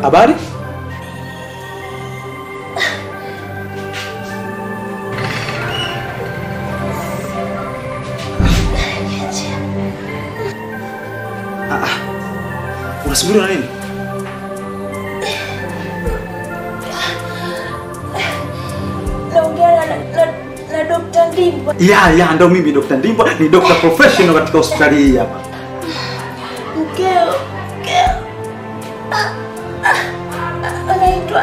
Habari? Ah, ah. Unasubiriwa na nini? Naongea na, na, na Dr. Ndimbo. Ya, ya, ndo mimi Dr. Ndimbo, ni Dr. professional katika hospitali hii hapa. Mkeo, mkeo. Ah, ah, Anaitwa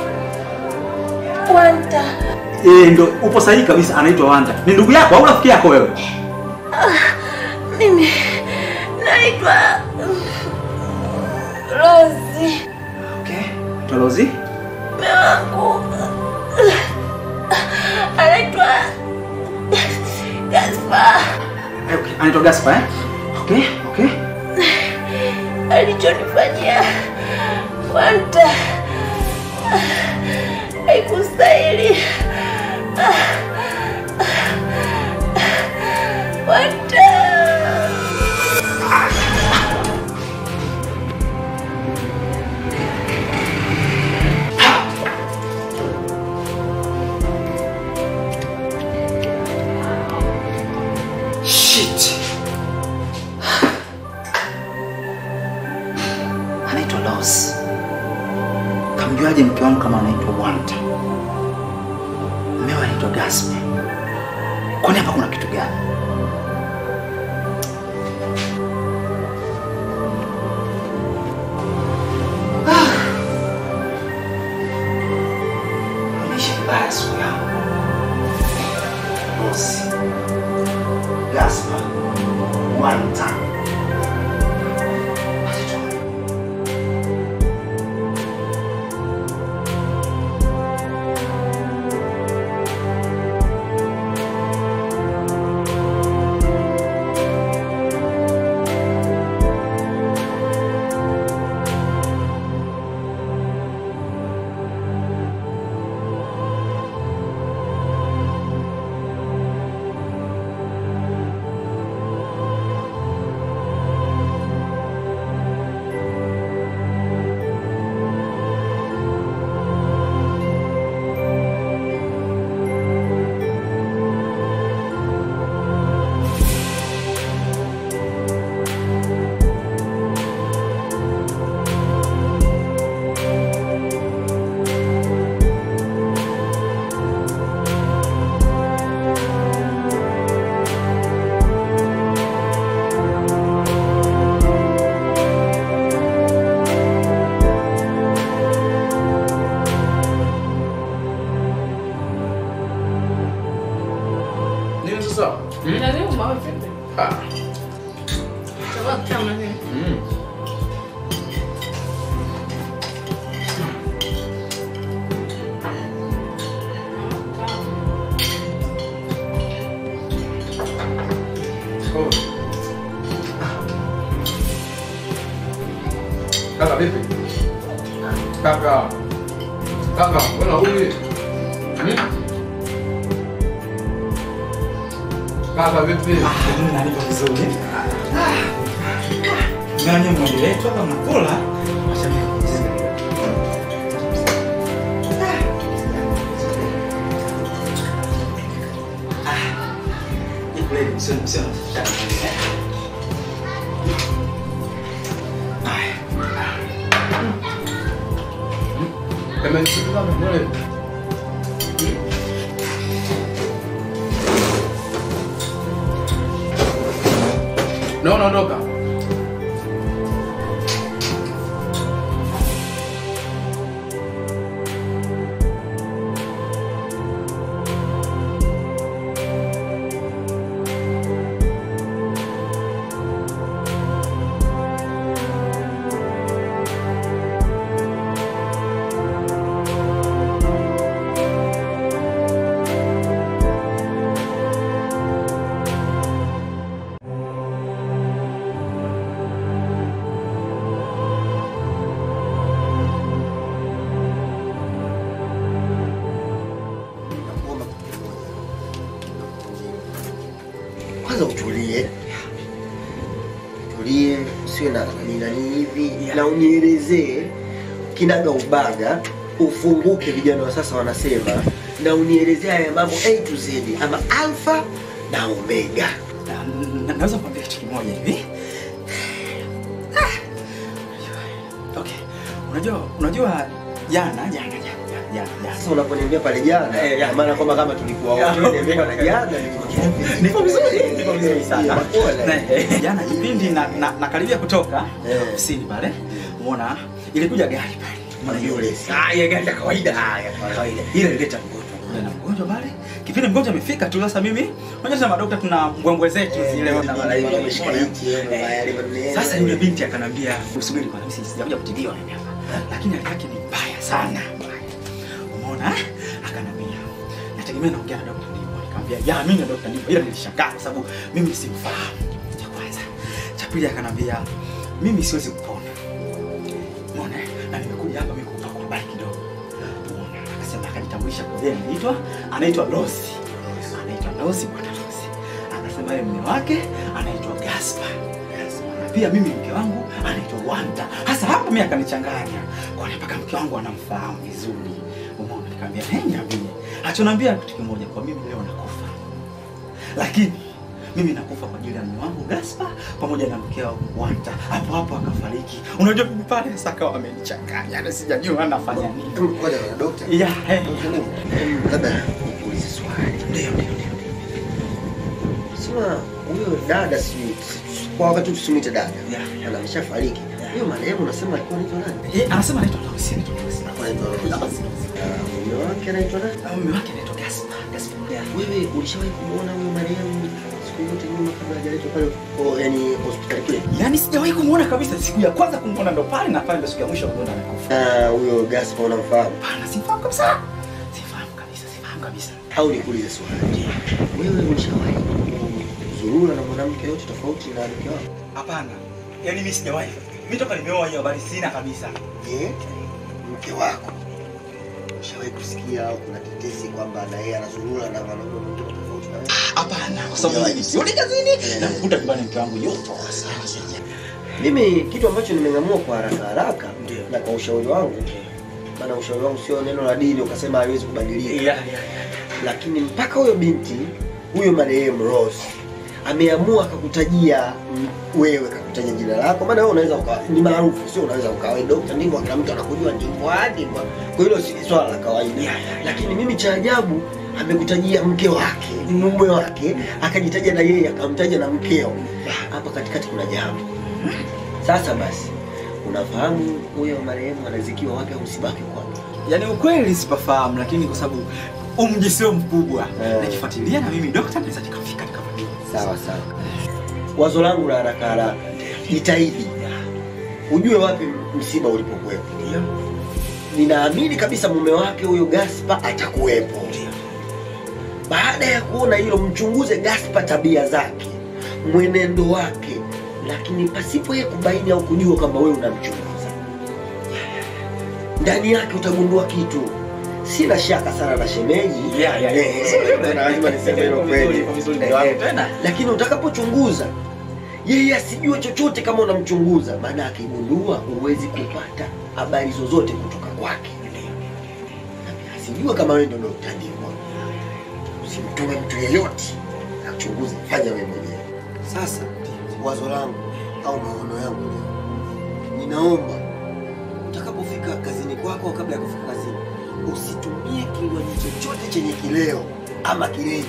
Wanta. Eh, ndo upo sahihi kabisa, anaitwa Wanda. Ni ndugu yako au rafiki yako wewe? Mimi naitwa mm, Rosi. Okay. Tolozi? Mume wangu anaitwa Gaspar. Okay, anaitwa Gaspar eh? Okay, okay. Alichonifanyia Wanta haikustahili. Wanta. Shit. Anaitwa Los. Kamjuaje mke wangu kama anaitwa Wanda? Mmewe anaitwa Gaspar. Kwani hapa kuna kitu gani? Ah. Nimeishi vibaya siku yangu. Los. Gaspar. Wanda. Nini sasa? Inaniuma vipi? Ah. Sababu kama nini? Mm. Oh. Kaka vipi? Kaka. Kaka, mbona huyu? Hmm? Kaka vipi? Mimi nalipa vizuri. Ngani mwendelee tu hapa mnakula. Amenisikiliza mbona? No, naondoka. kwanza utulie tulie usiwe na nani nani hivi na unielezee kinaga ubaga, ufunguke, vijana wa sasa wanasema, na unielezea haya mambo A to Z, ama alfa na omega. Na- na- naweza kuambia kitu kimoja hivi Ah. okay unajua unajua jana jana jana jana, jana jana Sasa unaponiambia pale jana, Eh, ya. kwa maana kwamba kama tulikuwa wote, niambia na jana niko vizuri niko vizuri sana Pole. Na, eh, jana kipindi na, na, nakaribia kutoka Eh. ofisini pale umeona ilikuja gari pale Umeona Yule. Ah, ile gari ya kawaida ah, ya kawaida ile ileta mgonjwa Kuja na mgonjwa pale kipindi mgonjwa amefika tu sasa mimi unajua tuna madokta tuna mbwembwe zetu zile na mara hivi Eh, sasa yule binti akanambia usubiri kwanza mimi sijakuja kutibiwa mimi hapa lakini hali yake ni mbaya sana mbaya umeona akanambia nategemea naongea na dokta ndipo nikamwambia ya mimi na dokta ndipo ila nilishangaa kwa sababu mimi simfahamu cha kwanza cha pili akanambia mimi siwezi kupona umeona na nimekuja hapa mimi kukupa kwa habari kidogo umeona akasema akajitambulisha kwa yeye anaitwa anaitwa Rosi anaitwa Rosi bwana Rosi akasema yeye mume wake anaitwa Gaspar na pia mimi mke wangu anaitwa Wanda. Hasa hapo mimi akanichanganya, kwani mpaka mke wangu anamfahamu vizuri. Umeona, nikamwambia hey, niambie. Achoniambia kitu kimoja, kwa mimi leo nakufa, lakini mimi nakufa kwa ajili ya mume wangu Gaspar pamoja na mke wangu Wanda. Hapo hapo akafariki. Unajua mimi pale sasa akawa amenichanganya, na sijajua anafanya nini. Ngoja na dokta. Ya, eh, Labda nikuulize swali. ndio ndio ndio. Sema huyo dada si kwa wakati tusimwite dada. Ya. Ana ameshafariki. Huyo marehemu unasema alikuwa anaitwa nani? Eh, anasema anaitwa Rosi, anaitwa Rosi. Anaitwa Rosi. Ah, Mume wake anaitwa nani? Ah, Mume wake anaitwa Gaspar. Gaspar. Ya. Wewe ulishawahi kumuona huyo marehemu siku yote nyuma kabla hajaletwa pale oh, yani hospitali kule? Yaani sijawahi kumuona kabisa. Siku ya kwanza kumuona ndo pale na pale ndo siku ya mwisho kumuona amekufa. Na huyo Gaspar unamfahamu? Hapana, simfahamu kabisa. Sifahamu kabisa, sifahamu kabisa. Au nikuulize swali. Wewe ulishawahi kuzurura na mwanamke yote tofauti na mke wako? Hapana. Yaani mimi sijawahi. Mimi toka nimeoa hiyo habari sina kabisa. Je, mke wako ushawahi kusikia au kuna tetesi kwamba na yeye anazurura na mwanaume mwingine tofauti na wewe? Hapana, kwa sababu mimi sioni kazini na mkuta nyumbani mke wangu yupo. Mimi kitu ambacho nimeng'amua kwa haraka haraka Ndio. na kwa ushauri wangu, maana ushauri wangu sio neno la dini ukasema haiwezi kubadilika, Yeah, yeah, yeah. lakini mpaka huyo binti huyo marehemu Rose ameamua akakutajia mm, wewe, kakutajia jina lako, maana wewe unaweza ukawa ni maarufu, sio unaweza ukawa wewe dokta, ndivyo kila mtu anakujua, ndivyo hadi kwa kwa hilo si swala la kawaida. Yeah, yeah, yeah. Lakini mimi cha ajabu amekutajia mke wake, mume wake, akajitaja na yeye, akamtaja na mkeo. Hapa katikati kuna jambo. Sasa basi, unafahamu huyo marehemu anazikiwa wapi au usibaki kwake? Yaani ukweli sipafahamu lakini kwa sababu umji sio mkubwa. Eh. Nikifuatilia na mimi dokta naweza nikafika nikafanya. Sawa sawa. Wazo langu la haraka haraka, jitahidi ujue wapi msiba ulipokuwepo. Ndio. Ninaamini kabisa mume wake huyo Gaspar atakuwepo. Ndio. Baada ya kuona hilo, mchunguze Gaspar, tabia zake, mwenendo wake, lakini pasipo yeye kubaini au kujua kwamba wewe unamchunguza. Ndani yake utagundua kitu. Sina shaka sana na shemeji, Yeah, yeah, yeah. Eh, lazima niseme hilo kweli. Iko vizuri, Eh, ndio hapo eh. tena. lakini utakapochunguza yeye asijue chochote kama unamchunguza, maana akigundua huwezi kupata habari zozote kutoka kwake. Asijue kama wewe ndio Dr. Ndimwa. Usimtume mtu yeyote achunguze, fanya wewe mwenyewe. Sasa wazo langu au maono yangu leo, ninaomba utakapofika kazini kwako au kabla ya kufika kazini, usitumie kinywaji chochote chenye kileo ama kilevi.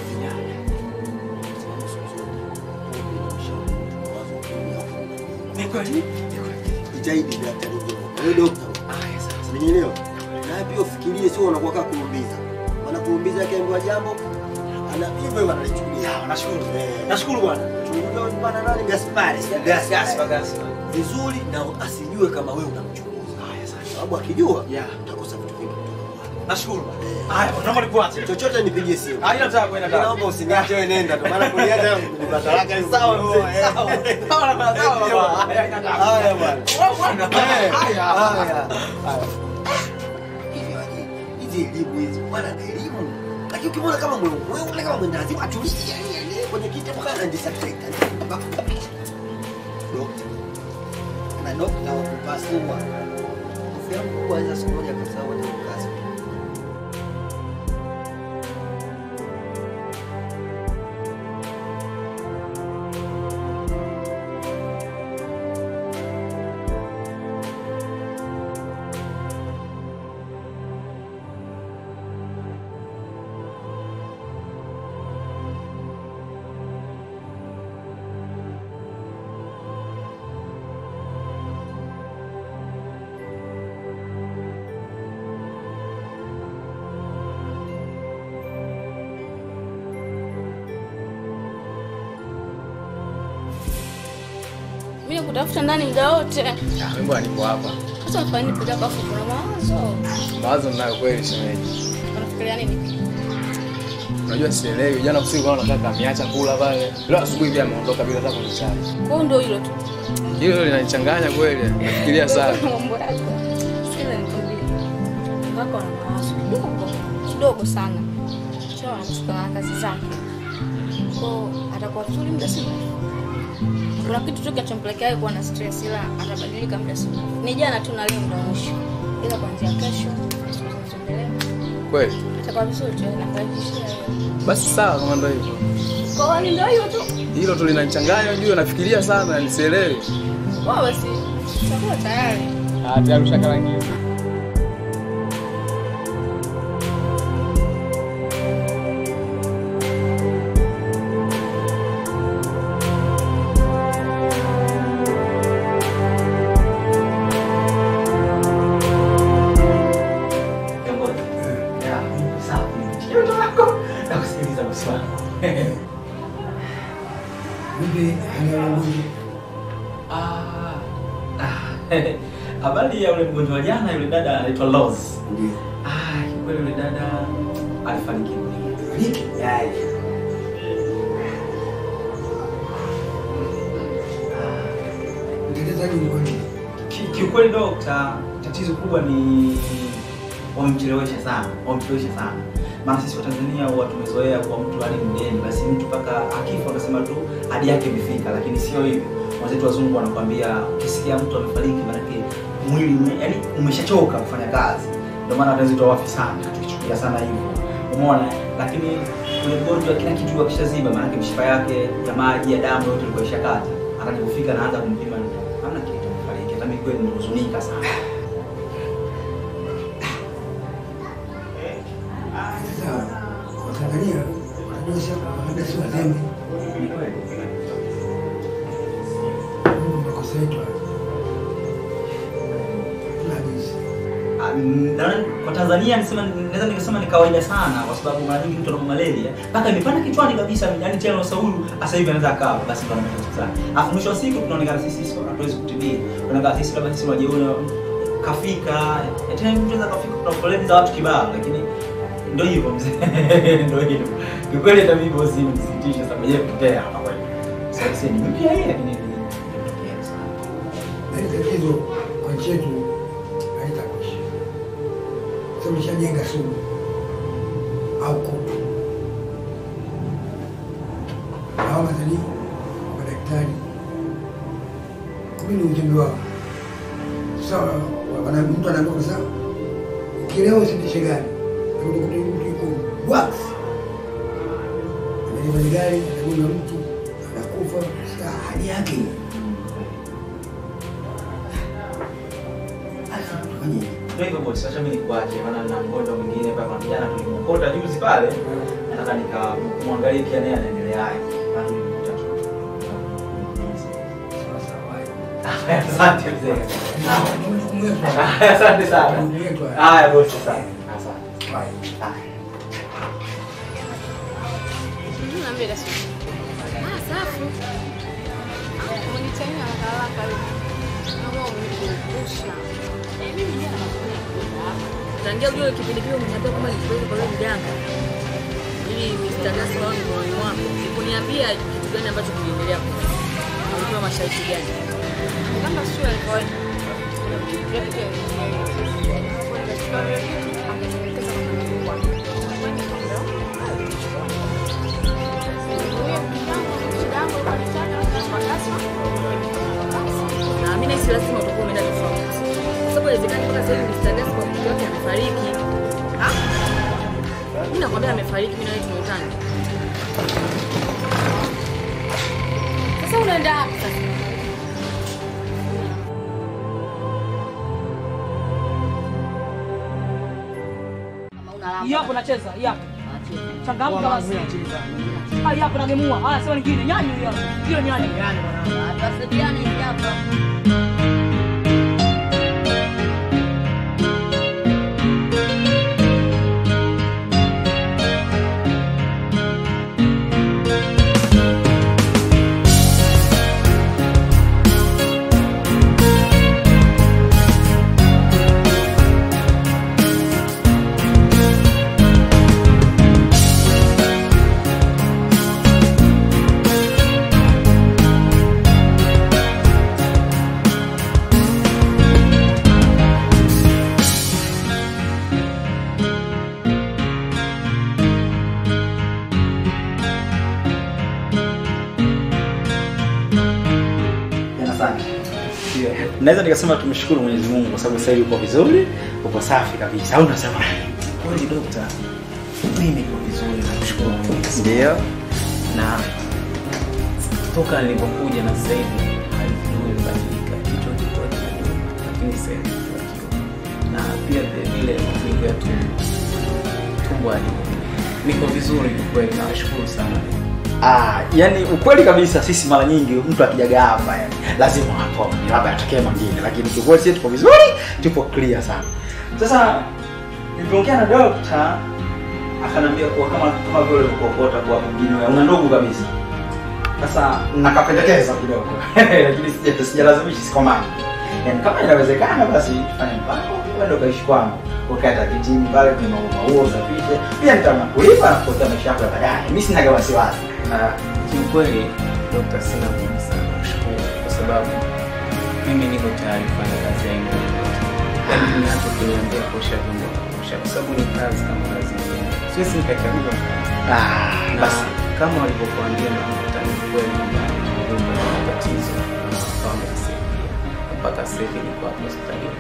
Ni kweli? Ni kweli. Jitahidi daktari. Wewe dokta, Aya, sasa. umenielewa? Na pia ufikirie, sio unakuwa kama kuumbiza. Maana kuumbiza akiambiwa jambo ana hivyo hivyo analichukulia. Sawa, nashukuru. Eh. Nashukuru bwana. Chunguza huyu bwana nani Gaspari, si Gaspar, Gaspar. Gaspar. Vizuri na asijue kama wewe unamchunguza. Haya, sasa. Sababu akijua Yeah. utakosa vitu vingi kutoka kwake. Nashukuru bwana. Haya, naomba nikuache. Chochote nipigie simu. Haina tabu, haina tabu. Naomba usiniache wewe nenda tu maana kuniacha ni madaraka ni sawa mzee. Sawa. Sawa, bwana, sawa, bwana. Haya, haina tabu. Haya bwana. Wewe bwana. Eh, Haya. haya. Hivi aje, hizi elimu hizi bwana na elimu. Lakini ukimwona kama mwe wewe kama mwendazi watu yani yani kwenye kiti mpaka anajisakreta. Dokta. Na dokta wa kupasua. Rafiki yangu kwanza siku moja kasahau hata mkasa. Mimi nakutafuta ndani muda wote. Ah, mbona nipo hapa. Sasa unafanya nini peke yako afu kuna mawazo? Mawazo ninayo kweli shemeji. Unafikiria nini? Unajua sielewi. Jana usiku kama nataka ameacha kula pale. Leo asubuhi pia ameondoka bila hata kunichai. Kwa hiyo ndio hilo tu. Hilo linanichanganya kweli. Nafikiria sana. Mambo yako. Sikiza nikwambie. Wako na mawazo kidogo. Kidogo sana. Sio anachukua na kazi zake. Kwa hiyo atakuwa vizuri muda si mrefu. Kuna kitu tu kinachompelekea yeye kuwa na stress ila atabadilika muda si mrefu. Ni jana tu na leo ndio mwisho. Ila kuanzia kesho tutaendelea. Kweli. Itakuwa vizuri tu na kuhakikishia wewe. Basi sawa kama ndio hivyo. Kwa hiyo ndio hiyo tu. Hilo tu linanichanganya unajua nafikiria sana nisielewi. Wao basi chakula tayari. Ah, tayari ushakarangiza. Kiongozi. Ya, sawa. Kidogo wako. Nakusikiliza maswali. Vipi hali ya mgonjwa? Ah. ah, Habari ya yule mgonjwa wa jana, yule dada anaitwa Rose. Ndio. Ah, kweli yule dada alifariki dunia. Fariki? Yai. Mtetezaji mgonjwa. Ki- Kiukweli dokta, tatizo kubwa ni wamemchelewesha sana, wamemchelewesha sana. Maana sisi Watanzania huwa tumezoea kwa mtu hadi mgeni, basi mtu mpaka akifa wanasema tu hadi yake imefika, lakini sio hivyo. Wenzetu wazungu wanakuambia ukisikia mtu amefariki, maanake mwili ume, yani umeshachoka kufanya kazi. Ndio maana wenzetu hawafi sana, tukichukulia sana hivyo, umeona. Lakini ule mgonjwa kila kitu akishaziba, maanake mishipa yake ya maji ya damu yote ilikuwa ishakata, akajipofika naanza kumpima, hamna kitu, amefariki. Hata mimi kweli nimehuzunika sana. Sasa Watanzania wanajua sasa labda si wazembe. Ni kweli. Mungu makosa yetu haya. Tunaagiza. Ah, mm, nadhani kwa Tanzania nisema naweza nikasema ni kawaida sana kwa sababu mara nyingi mtu ana malaria mpaka imepanda kichwani kabisa yani tena na Saulu sasa hivi anaweza akawa basi ndo anaenda hospitali. Alafu mwisho wa siku tunaonekana sisi sisi hatuwezi kutibia. Tunaonekana sisi labda sisi wajeona kafika eh, tena mtu anaweza kafika kuna foleni za watu kibao lakini ndio hivyo mzee. Ndio hivyo. Kikweli hata mimi bosi msikitisha sababu yeye kutokea hapa kweli. Sasa sisi ni mpya yeye lakini ndio sana. Na hili tatizo kwa nchi yetu halitakwisha. Sasa ulishajenga sumu au kutu. Hao madhani madaktari kumi ni ujumbe wao. Sawa, wana mtu anaambiwa sawa, ukielewa usitishe gari, unakuta mtu yuko wax ameliva ni gari, anagonga mtu anakufa. Sasa hali yake Sasa tufanye Ndio hivyo bosi, acha mimi nikuache maana na mgonjwa mwingine pale kwa jana tulimkota juzi pale. Nataka nikamwangalie pia naye anaendeleaje. Maana tulimkuta tu. sawa sawa. Asante mzee. Mungu wetu. Haya, Asante sana. Mungu wetu. Haya bosi sana. Asante. Haya. Haya. Mimi naambia dasi. Ah, safi. Umenitania haraka haraka hivi. Naomba unikumbusha. Eh, mimi jana nakwenda kwenda hapa. Tangia ujue kipindi kile umeniambia kwamba nipeleke kwa yule mganga ili nitangaze wao ni moyoni mwako. Sikuniambia kitu gani ambacho kiliendelea kule. Na ulitoa masharti gani? Kama sio ya kawaida. Rafiki yangu. Akanielekeza kwa Na mimi nahisi lazima utakuwa umeenda tofauti. Kwa sababu inawezekana mpaka sasa hivi tufariki mimi na wewe tumeutana. Sasa unaenda wapi sasa? Kama unalamba. Hii hapo nacheza, hii hapo. Changamka basi. Ah, hii hapo nagemua. Haya, sio nyingine. Nyani hiyo hapo. Hiyo nyani. Tuwasaidiane hivi hapa. Tena sana. Naweza nikasema tumshukuru Mwenyezi Mungu kwa sababu sasa hivi uko vizuri, uko safi kabisa. Au unasema? Kweli dokta, mimi niko vizuri, namshukuru Mungu. Ndio. Na toka nilipokuja na sasa hivi hali kidogo imebadilika, kichwa kilikuwa kinaniuma, lakini sasa hivi kichwa kidogo. Na pia vile vile mapigo ya tumbo, tumbo haliumi. Niko vizuri kwa kweli, nawashukuru sana. Ah, yani ukweli kabisa sisi mara nyingi mtu akijaga hapa yani lazima hapo labda atokee mwingine lakini kiukweli sisi tuko vizuri, tupo clear sana. Sasa nilipoongea na dokta akanambia kuwa kama kama vile ukokota kwa mwingine wewe una ndugu kabisa. Sasa nakapendekeza kidogo. lakini sija sijalazimishi sikomani. Yaani kama inawezekana basi tufanye mpango wewe ukaishi kwangu. Ukata kitini pale kwenye maua maua usafishe. Pia nitakulipa na kukuta maisha yako ya baadaye. Mimi sina wasiwasi. Ah, kiukweli dokta, sina budi sana kushukuru kwa sababu mimi niko tayari kufanya kazi yangu yoyote. Yaani ninachokiniambia kuosha vyombo naosha, kwa sababu ni kazi kama kazi nyingine. Siwezi nikachagua Ah, na basi kama walivyokuambia na mkutano kweli kwamba vyombo na matatizo na wakawa wamenisaidia mpaka sasa hivi niko hapa hospitalini.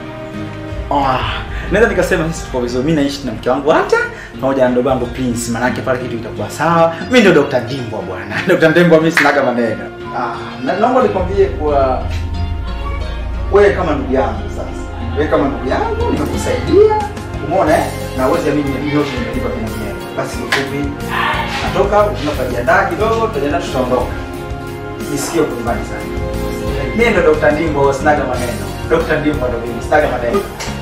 Ah, naweza nikasema sisi tuko vizuri. Mimi naishi na mke wangu hata pamoja na ndogo yangu Prince, manake pale kitu kitakuwa sawa. Mimi ndio Dr. Ndimbwa bwana. Dr. Ndimbwa mimi sinaga maneno. Ah, na naomba nikwambie kuwa wewe kama ndugu yangu sasa. Wewe kama ndugu yangu nimekusaidia. Umeona eh? Na uweze mimi mimi yote nimelipa kwa mwenyewe. Basi kifupi natoka tunapojiandaa kidogo, tutaenda tutaondoka. Nisikie uko nyumbani sana. Mimi ndo Dr. Ndimbo sinaga maneno. Dr. Ndimbo ndo mimi sinaga maneno.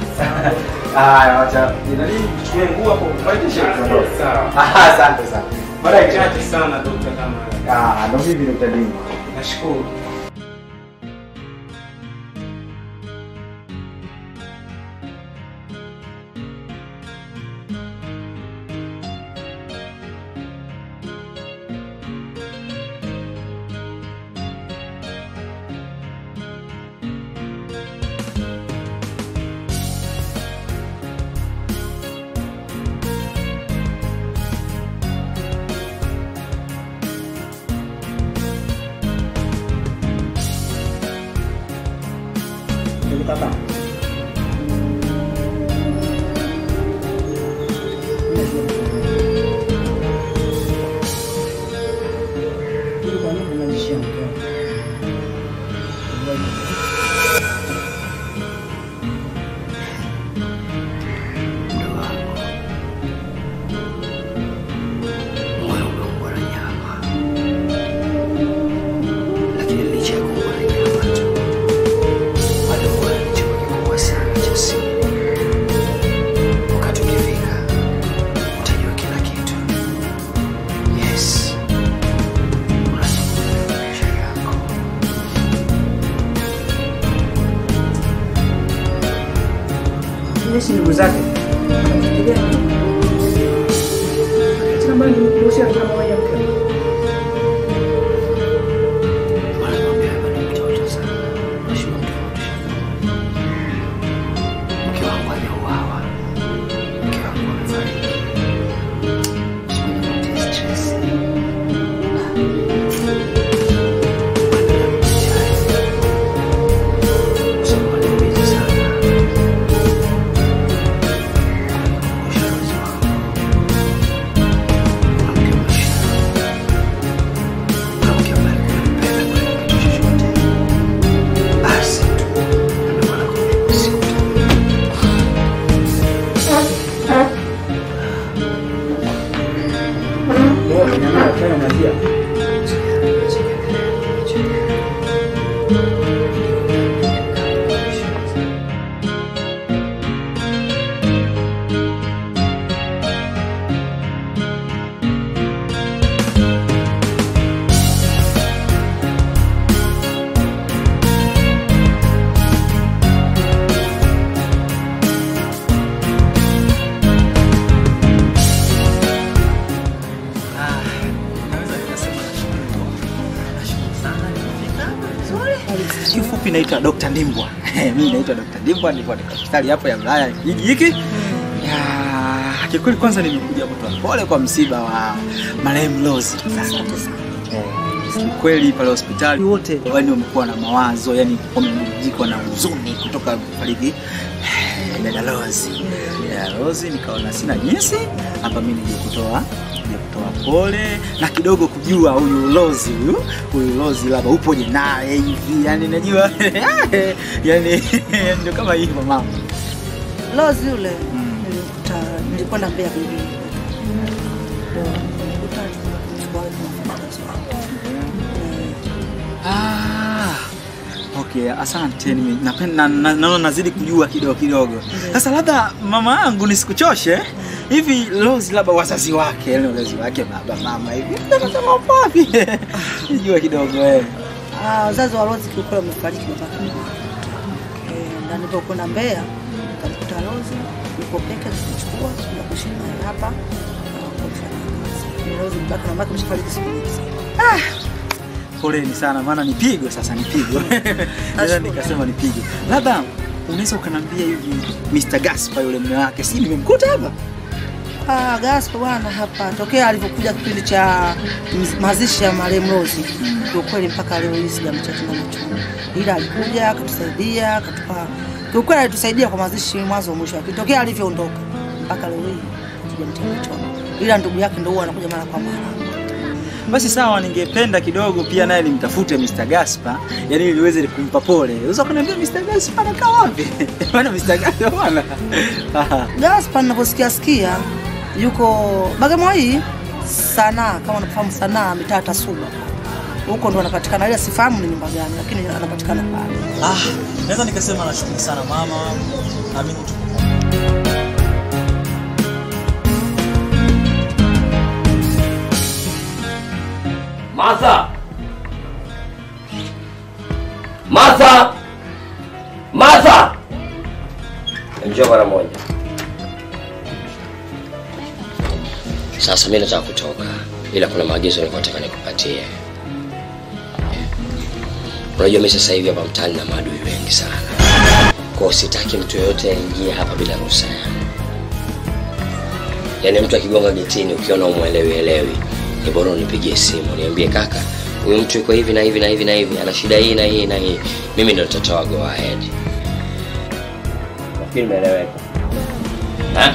Haya, wacha. Jina nini? Chukue nguo hapo, mwaitishie tuondoke. Sawa. Ah, Asante sana. Baadaye Chache sana dokta, kama Ah, ndo mimi Dr. Ndimbo. nashukuru. Ndugu kaka. Ili kwa nini unanishia mke wangu? moyo umeumbwa na nyama, lakini licha ya kuumbwa na nyama tu, bado moyo ni chombo kikubwa sana cha siri. Wakati ukifika, utajua kila kitu. Yes, unazungumza na maisha yako. Yeye si ndugu zake. Anamfikiria. Sasa mbona nimekuruhusia kama moja mke wangu? Wanakwambia bado mtoto sana, unashindwa kutofautisha. Mke wangu hajauawa, mke wangu amefariki. Siwezi kutia stress. Bado namjali. Kwa sababu ananiumiza sana. Kunikumbusha wazazi wangu. Kiufupi naitwa Dr. Ndimbwa. Mimi naitwa Dr. Ndimbwa, nipo katika hospitali hapo ya wilaya ya kijiji hiki. Ya, kikweli kwanza nimekuja kutoa pole kwa msiba wa marehemu Rose. Eh, kweli pale hospitali wote yani wamekuwa na mawazo, yani wamejikwa na huzuni kutoka fariki eh, dada Rose. Ya Rose nikaona sina jinsi hapa mimi nije kutoa nije kutoa pole na kidogo kujua huyu Rose huyu huyu Rose labda upoje naye hivi, yani najua yani ndio kama hivyo mama. Lozi yule nilikuta nilikwenda Mbeya kijijini. Ndio nilikuta chukua mfanyakazi wangu. Ah, okay, asante. Nime- Napenda na- naona nazidi kujua kidogo kidogo. Sasa labda mama yangu nisikuchoshe hivi, Rose labda wazazi wake, yani wazazi wake, baba mama hivi, nasema wapi? Nijua kidogo eh. Ah, wazazi wa Lozi kiukweli wamefariki baba kama eh, na nilipokwenda Mbeya nikamkuta Lozi yuko peke kuchukua na kuishi naye hapa na kufanya kazi. Ni Lozi mbaka na mbaka mshafariki siku nyingi. Ah, poleni sana, maana ni pigo sasa, ni pigo Naweza nikasema ni pigo. Labda unaweza ukaniambia hivi, Mr. Gaspar yule mume wake, si nimemkuta hapa? Ah, Gaspa bwana hapa tokea alivyokuja kipindi cha mz- mazishi ya marehemu Rose. Kiukweli mpaka leo hii sijamcha tena macho. Ila alikuja akatusaidia, akatupa kiukweli alitusaidia kwa mazishi mwanzo mwisho. Akitokea alivyoondoka mpaka leo hii sijamcha macho. Ila ndugu yake ndio huwa anakuja mara kwa mara. Basi sawa, ningependa kidogo pia naye nimtafute Mr. Gaspar, yani ili niweze kumpa pole. Unaweza kuniambia Mr. Gaspar anakaa wapi? Maana Mr. Gaspar bwana. Aha. Gaspa ninavyosikia sikia yuko Bagamoyo hii sanaa, kama unafahamu sanaa, mitaa Tasuba. Huko ndo anapatikana, ila sifahamu ni nyumba gani, lakini anapatikana pale. Ah, naweza nikasema nashukuru sana mama, naamini tuko Martha! Martha! Martha! Njoo mara moja. Sasa mimi nataka kutoka, ila kuna maagizo nilikuwa nataka nikupatie. Unajua mimi sasa hivi hapa mtaani na maadui wengi sana, kwa hiyo sitaki mtu yoyote aingie hapa bila ruhusa yangu. Yaani mtu akigonga getini ukiona umwelewi elewi, ni bora unipigie simu niambie, kaka, huyu mtu yuko hivi na hivi na hivi na hivi, ana shida hii na hii na hii. Mimi ndo nitatoa go ahead. Nafikiri imeeleweka. Ha?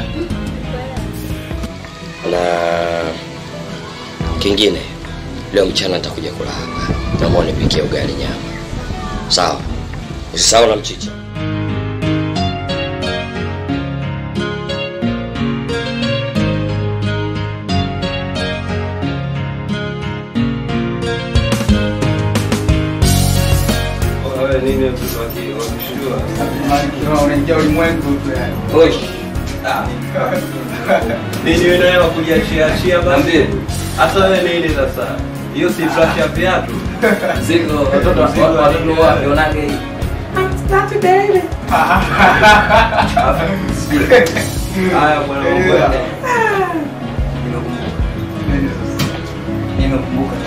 Na kingine, leo mchana nitakuja kula hapa, naomba unipikie ugali nyama, sawa? Usisahau na mchicha. Unaingia ulimwengu tu yani. Nini wewe naye wakujiachia achia basi? Hata wewe nini sasa? Hiyo si brush ya viatu. Ziko watoto watoto wapi wanage hii? Haya bwana mambo yake. Nimekumbuka.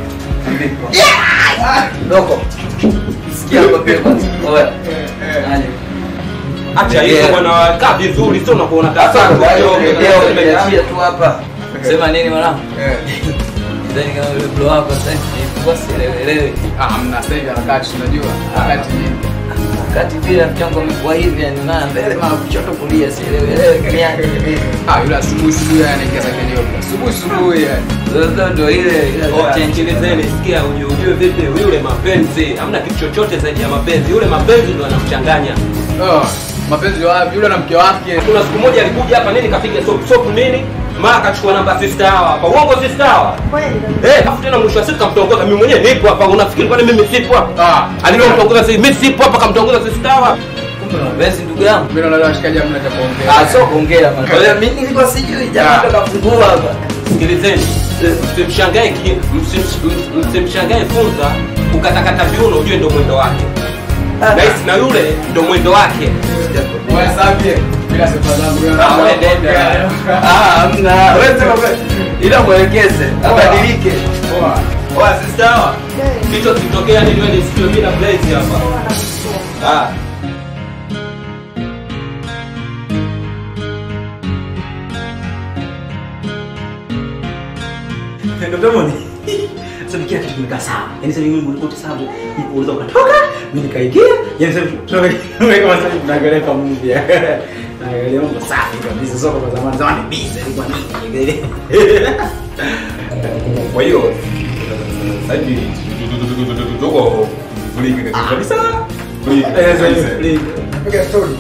Doko. Sikia hapa pia kwanza. Oya. Aje. Acha hizo bwana, kaa vizuri sio unakuona kasa. Nimeachia tu hapa. Sema nini mwanangu? Ndani kama yule bro wako sasa hivi kwa sielewelewi. Ah, mna sasa hivi harakati tunajua. Harakati nini? Wakati vile mchango umekuwa hivi yani mara mbele mara kushoto kulia sielewelewi kaniaje. Ah, yule asubuhi asubuhi anaingia zake leo. Asubuhi asubuhi yani. Sasa ndio ile ile Oya, sikilizeni, sikia ujue ujue vipi yule mapenzi. Hamna kitu chochote zaidi ya mapenzi. Yule mapenzi ndio anamchanganya. Oh, mapenzi wapi? Yule na mke wake. Kuna siku moja alikuja hapa nini kapiga sop sop nini? Mara akachukua namba sister hawa hapa. Uongo sister hawa. Eh, afu tena mwisho wa siku kamtongoza mimi mwenyewe nipo hapa. Unafikiri kwani mimi sipo hapa? Ah, Alipomtongoza sisi mimi sipo hapa kamtongoza sister hawa. kumbe mapenzi ndugu yangu. Mimi naona washikaji hamna cha kuongea. Ah, sio kuongea bwana. Kwa hiyo mimi nilikuwa sijui jamaa ndo kafungua hapa. Sikilizeni, msimshangae ki- msim- msimshangae funza kukatakata viuno, ujue ndo mwendo wake. Nahisi na yule ndo mwendo wake. Wewe sapi. Bila sifa zangu wewe. Ah, wewe nenda. Ah, hamna. Wewe sema wewe. Ila mwelekeze, abadilike. Poa. Oya, sister hawa. Kichwa kitokea ni nywele sikio bila blaze hapa. Ah. Dr. Moni. Sasa kila kitu kimekaa sawa. Yaani sasa mimi nilikuwa sababu nilipouleza ukatoka, mimi nikaingia. Yaani sasa tunawe kama sasa tunaangalia kama movie. Naangalia mambo safi kabisa soko kwa zamani. Zamani busy ilikuwa nini? Kwa hiyo sasa hivi tuko fulika kabisa. Fulika kabisa. Piga story.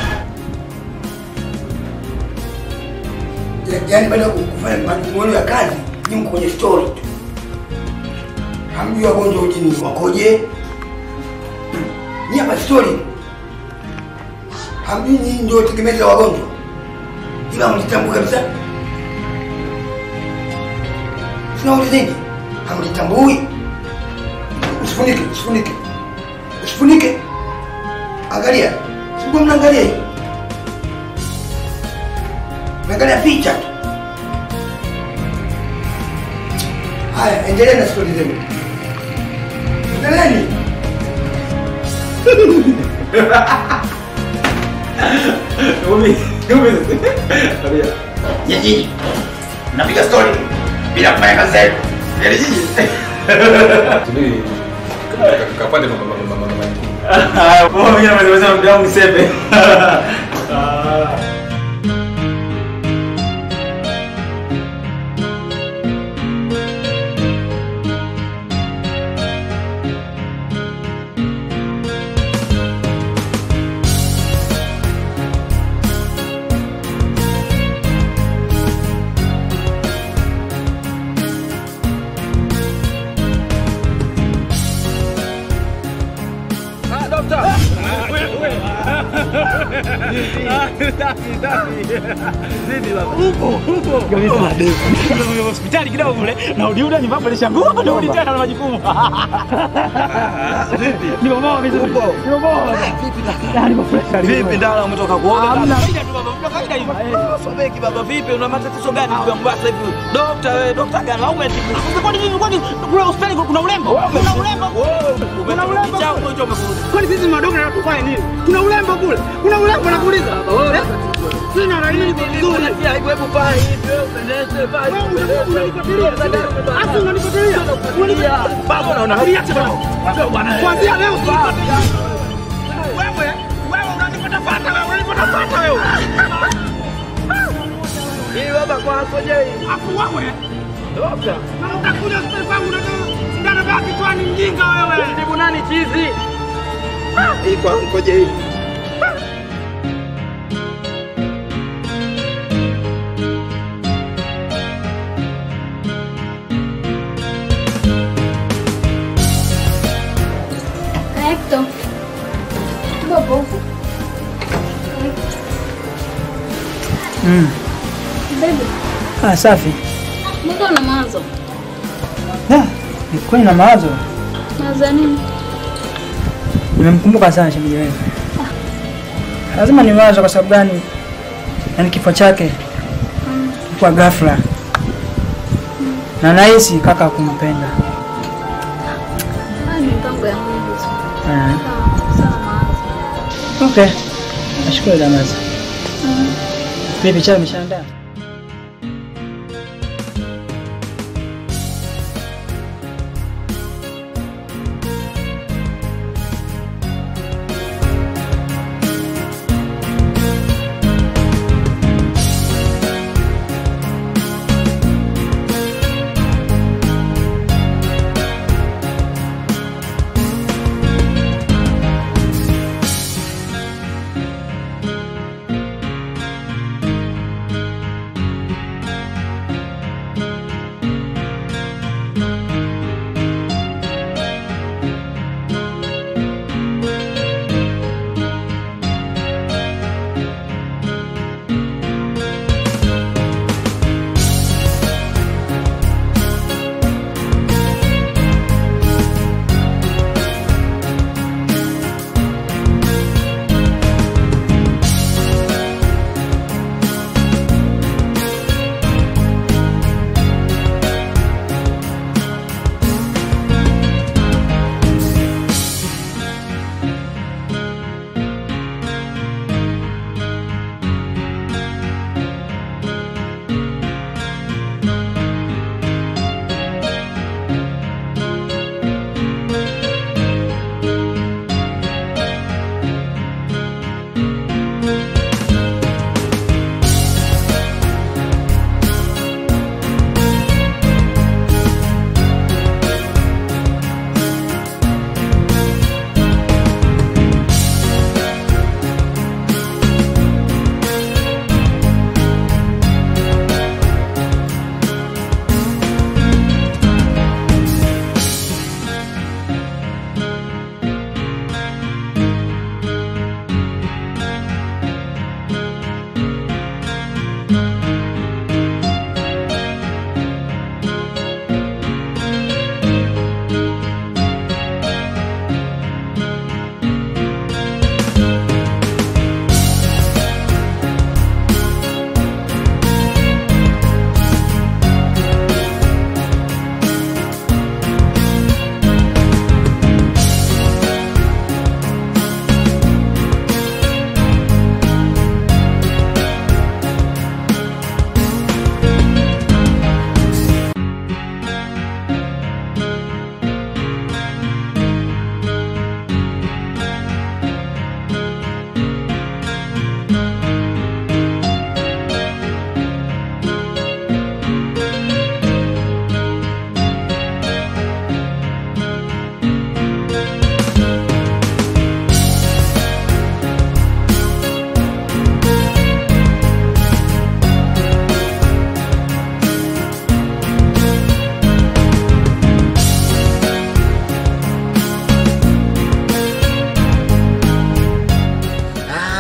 Ya- Yaani baada ya kufanya majukumu yenu ya kazi, ni mko kwenye story tu. Hamjui wagonjwa ujini wakoje? Ni hapa story. Hamjui nyinyi ndio tegemezi la wagonjwa. Ila mlitambua kabisa. Sinaulizeni, hamlitambui. Usifunike, usifunike. Usifunike. Angalia. Sikuwa mnaangalia hiyo. Mnaangalia picha tu. Haya, endelea na stori zenu. Endeleeni. Umi, umi. Tabia. Nyinyi mnapiga story bila kufanya kazi zenu. Yaani nyinyi. Subiri. Kapande mama mama mama mama. Haya, kwa mimi nimeweza mdomo msepe. Ah. hospitali kidogo kule na uliuda nyumba pale shangua na uli tena na majukumu. Ni mama vizuri. Ni mama. Vipi ndala umetoka kuoga? Hamna. Kawaida hivi. Sobeki baba vipi una matatizo gani kwa Mombasa hivi? Dokta wewe, dokta gani? Au umetibu? Kwani nini kwani kule hospitali kuna urembo? Kuna urembo. Kuna urembo. Kwani sisi madokta tufanye nini? Kuna urembo kule. Kuna urembo nakuuliza. Eh? Sina na nini vizuri. Hebu paa hivi wewe upendeze paa hivi. Afu unanifuatilia. Unanifuatilia. Baba unaona. Niache bwana. Bwana. Kuanzia leo sikufuatilia. Wewe, wewe unanipata pata wewe, unanipata pata wewe. Hii baba kwako je? Afu wewe. Dokta. Na utakuja hospitali kwangu unatoa sindano baki kichwani mjinga wewe. Tibu nani chizi? Hii kwako je hii? Hector. Baba huko. Mm. Baby, Ah, safi. mbona una mawazo? Ah, ni kweli na mawazo. Mawazo ya nini? Nimemkumbuka sana shemeji wewe. Lazima niwaze kwa sababu gani? Yaani kifo chake kwa ghafla. Na nahisi kaka kumpenda. Haya ni mpango ya Mungu. Ah, Sawa, sawa mawazo. okay. Nashukuru Damaza. Mm. Vipi chai umeshaandaa?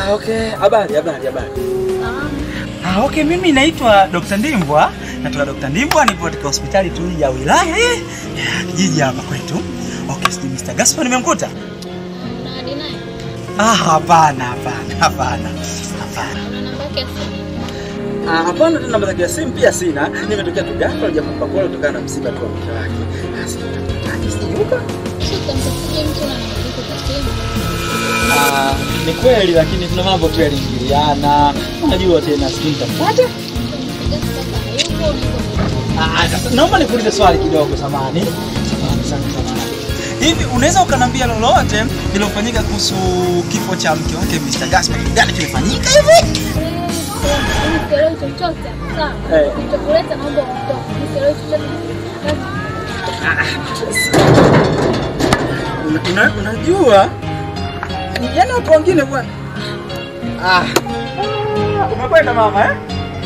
Ah, okay. Habari, habari, habari. Ah, okay, mimi naitwa Dr. Ndimbwa. Natoka Dr. Ndimbwa, nipo katika hospitali tu ya wilaya eh, ya kijiji hapa kwetu. Okay, sijui Mr. Gaspar nimemkuta? Ah, hapana, hapana, hapana. Hapana. Ah, hapana, tena namba zake ya simu pia sina. Nimetokea tu ghafla hajapamba pole kutokana na msiba tu wa mke wake. Ah, sijui sijui Ah, ni kweli lakini kuna mambo tu yaliingiliana. Unajua tena sijui nitafuata. Ah, sasa naomba nikuulize swali kidogo samani. Samani sana samani. Hivi unaweza ukaniambia lolote lilofanyika kuhusu kifo cha mke wake Mr. Gaspar? Kitu Gani kimefanyika hivi? Nisielewi chochote. Sawa. Eh. Nitakuleta naomba uondoke. Nisielewi chochote. Una- una- Unajua? Yaani watu wengine bwana. Ah. Umekwenda mama eh?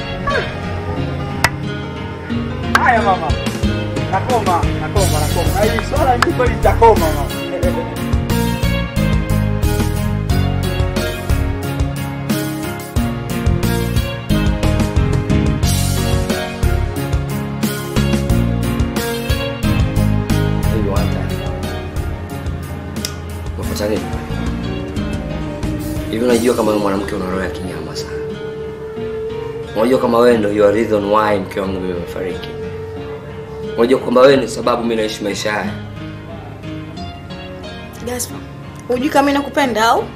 Haya mama. Nakoma, nakoma, nakoma. Na hili swala ni kweli nitakoma mama. Hivi wanta. Unafuata nini? Hivi unajua kama wewe mwanamke una roho ya kinyama sana. Unajua kama wewe ndio you are reason why mke wangu mimi amefariki. Unajua kwamba wewe ni sababu mimi naishi maisha haya. Gaspar, hujui kama mimi nakupenda au?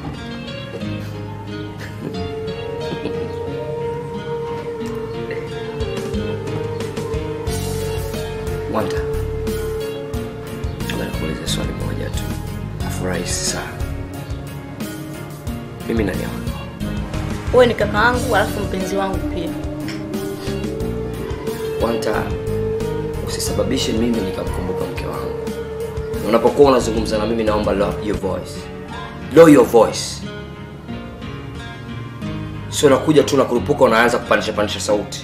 Wanta. Nataka nikuulize swali moja tu. Afurahisi sana. Mimi nani wako? Wewe ni kaka yangu alafu mpenzi wangu pia. Wanta, usisababishe mimi nikamkumbuka mke wangu. Na Unapokuwa unazungumza na mimi, naomba lower your voice, lower your voice. Sio nakuja tu na kurupuka, unaanza kupandisha pandisha sauti.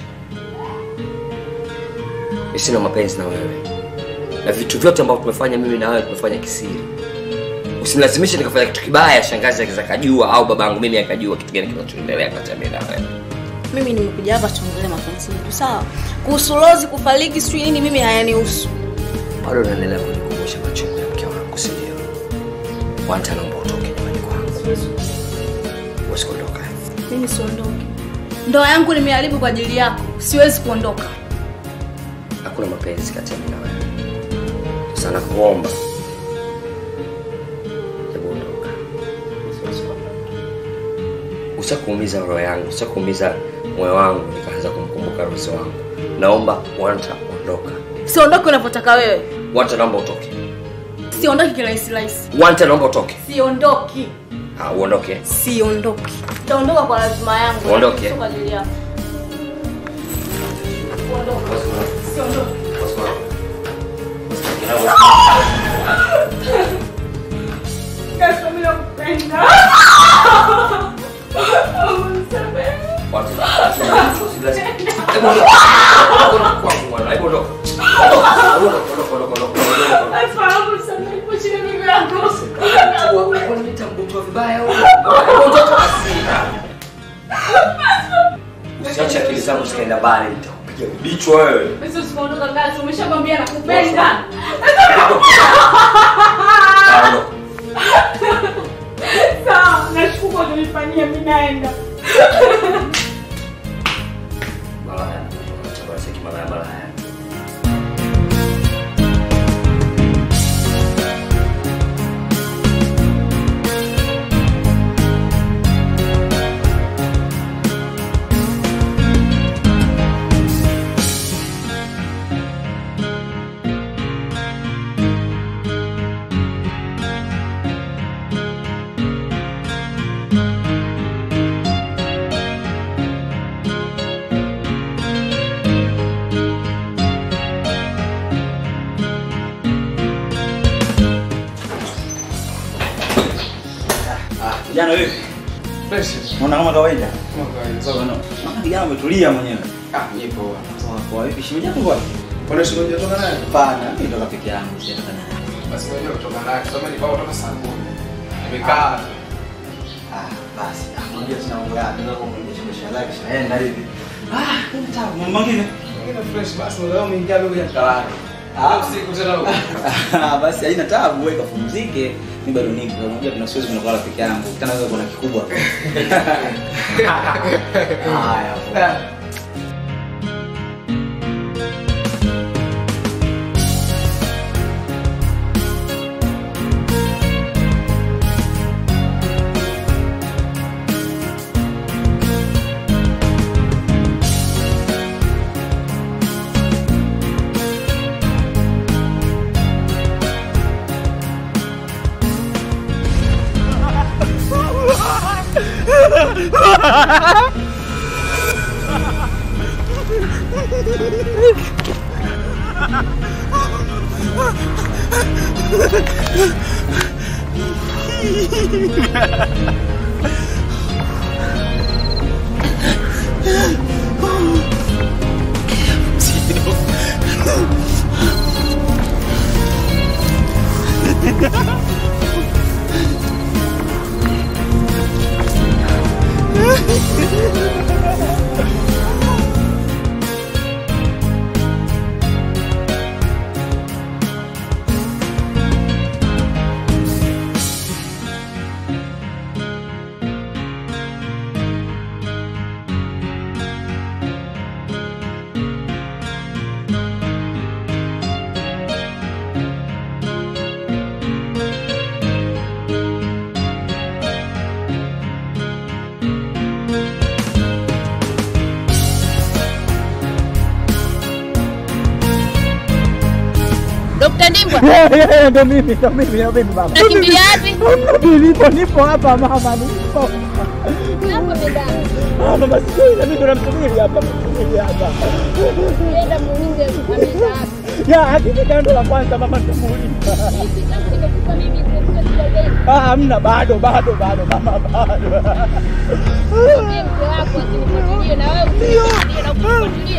Mimi sina mapenzi na wewe, na vitu vyote ambavyo tumefanya mimi na wewe tumefanya kisiri. Usinilazimishe nikafanya kitu kibaya, shangazi akiza kajua au babangu mimi akajua kitu gani kinachoendelea kati ya mimi na wewe. Mimi nimekuja hapa tuongelee mapenzi yetu, sawa? Kuhusu Rozi kufariki sijui nini mimi hayanihusu. bado unaendelea kunikumbusha machungu ya mke wangu, si ndio? Wanta, naomba utoke nyumbani kwangu. Huwezi kuondoka. Mimi siondoki. Ndoa yangu nimeharibu kwa ajili yako. Siwezi kuondoka. Hakuna mapenzi kati ya mimi na wewe. Sasa nakuomba, hebu ondoka. Siwezi kuondoka. Ushakuumiza roho yangu, ushakuumiza moyo wangu, nikaanza kumkumbuka Rozi wangu. Naomba Wanta, ondoka. Siondoki unapotaka wewe. Wanta, naomba utoke. Siondoki kirahisi rahisi. Wanta, naomba utoke. Siondoki. Ah, uondoke. Siondoki. Nitaondoka kwa lazima yangu. Uondoke. Sio kwa ajili yako. Uondoke. Siondoki. Gaspar, mimi nakupenda. Usiache akili zangu zikaenda mbali, nitakupiga bichwa wewe. Basi usikuondoka Gaspar, umeshakwambia nakupenda. Sawa, nashukuru kwa kunifanyia, mimi naenda. Malaya. Chakula cha kimalaya malaya. Kijana wewe. Fresh. Unaona kama kawaida? Kama kawaida. Sawa no. Maana kijana umetulia mwenyewe. Ah, nipo. Sawa kwa hivi shimeji yako wapi? Kuna shimeji kutoka naye? Hapana, mimi ndo peke yangu sijatoka naye. Basi ngoja kutoka naye. Sasa ni bao kutoka saa 10. Nimekaa. Ah, Basi, ah, unajua tuna mambo yake, ndio kwa mwendesha biashara yake shaenda hivi. Ah, kuna tabu, mambo mengine. Ingine fresh basi leo umeingia wewe kwenye mtalani. Ah, usiku tena huko. Ah, basi haina tabu, wewe kapumzike. Mimi bado nipo. Unajua tuna siwezi kuna kulala peke yangu. Tena wewe kuna kikubwa. Haya. Dr. Ndimbwa. Ndo mimi, ndo mimi, ndo mimi baba. Unakimbilia wapi? Mimi nipo, nipo hapa mama, nipo. Hapo bedani. Ah, mama sijui na mimi ndo namsubiri hapa, namsubiri hapa. Nenda muulize ameenda wapi. Ya, akifika ndo la kwanza mama nitamuuliza. Hiki changu nimekupa mimi nimekupa kidogeni. Ah, hamna bado, bado, bado mama, bado. Mwambie mke wako asinifuatilie na wewe usinifuatilie na kufuatilia.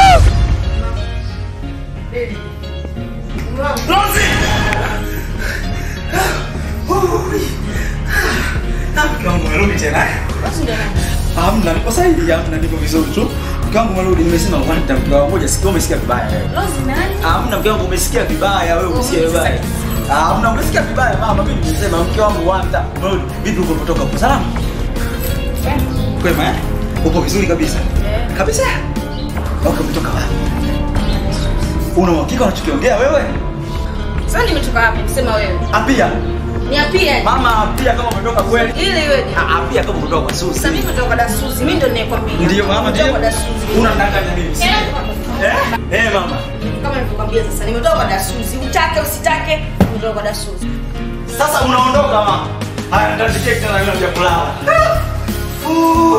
Na mke wangu umerudi tena. Hamna, niko sahihi, hamna, niko vizuri tu. Mke wangu umerudi, nimesema one time kwa moja, sikio umesikia vibaya wewe. Hamna, mke wangu umesikia vibaya wewe, umesikia vibaya. Ah, Hamna, umesikia vibaya mama, mimi nimesema mke wangu one time umerudi. Vipi uko kutoka kwa salama? Kwema eh? Uko vizuri kabisa? Kabisa? Okay, umetoka wapi? Una uhakika unachokiongea wewe? Sasa nimetoka wapi? Sema wewe. Apia. Ni apia. Mama apia kama umetoka kweli. Ile iwe. Ah, Apia kama umetoka kwa Susi. Sasa mimi nimetoka kwa Dasuzi. Mimi ndo ninayekwambia. Ndio mama, ndio. Nimetoka kwa Dasuzi. Unadanganya mimi. si? Eh? Eh mama. Kama nilivyokuambia sasa nimetoka kwa Dasuzi. Utake usitake, nimetoka kwa Dasuzi. Sasa unaondoka mama. Haya, nitatiketi tena leo ya kulala. Uh.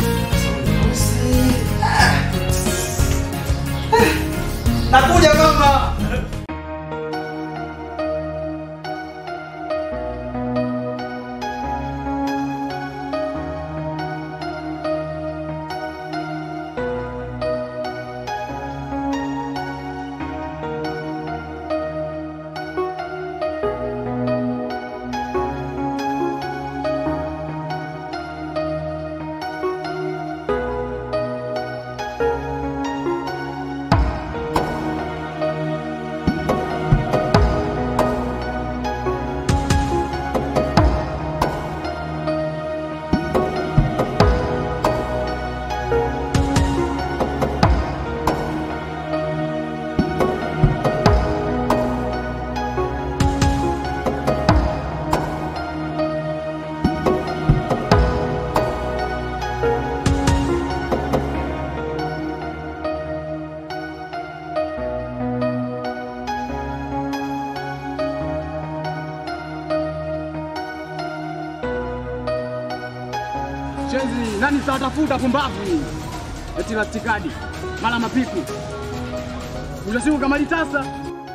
Nakuja mama. Shenzi, nani tawatafuta pumbavu hii? Eti la tikadi, mara mapiku. Unasiku kama litasa.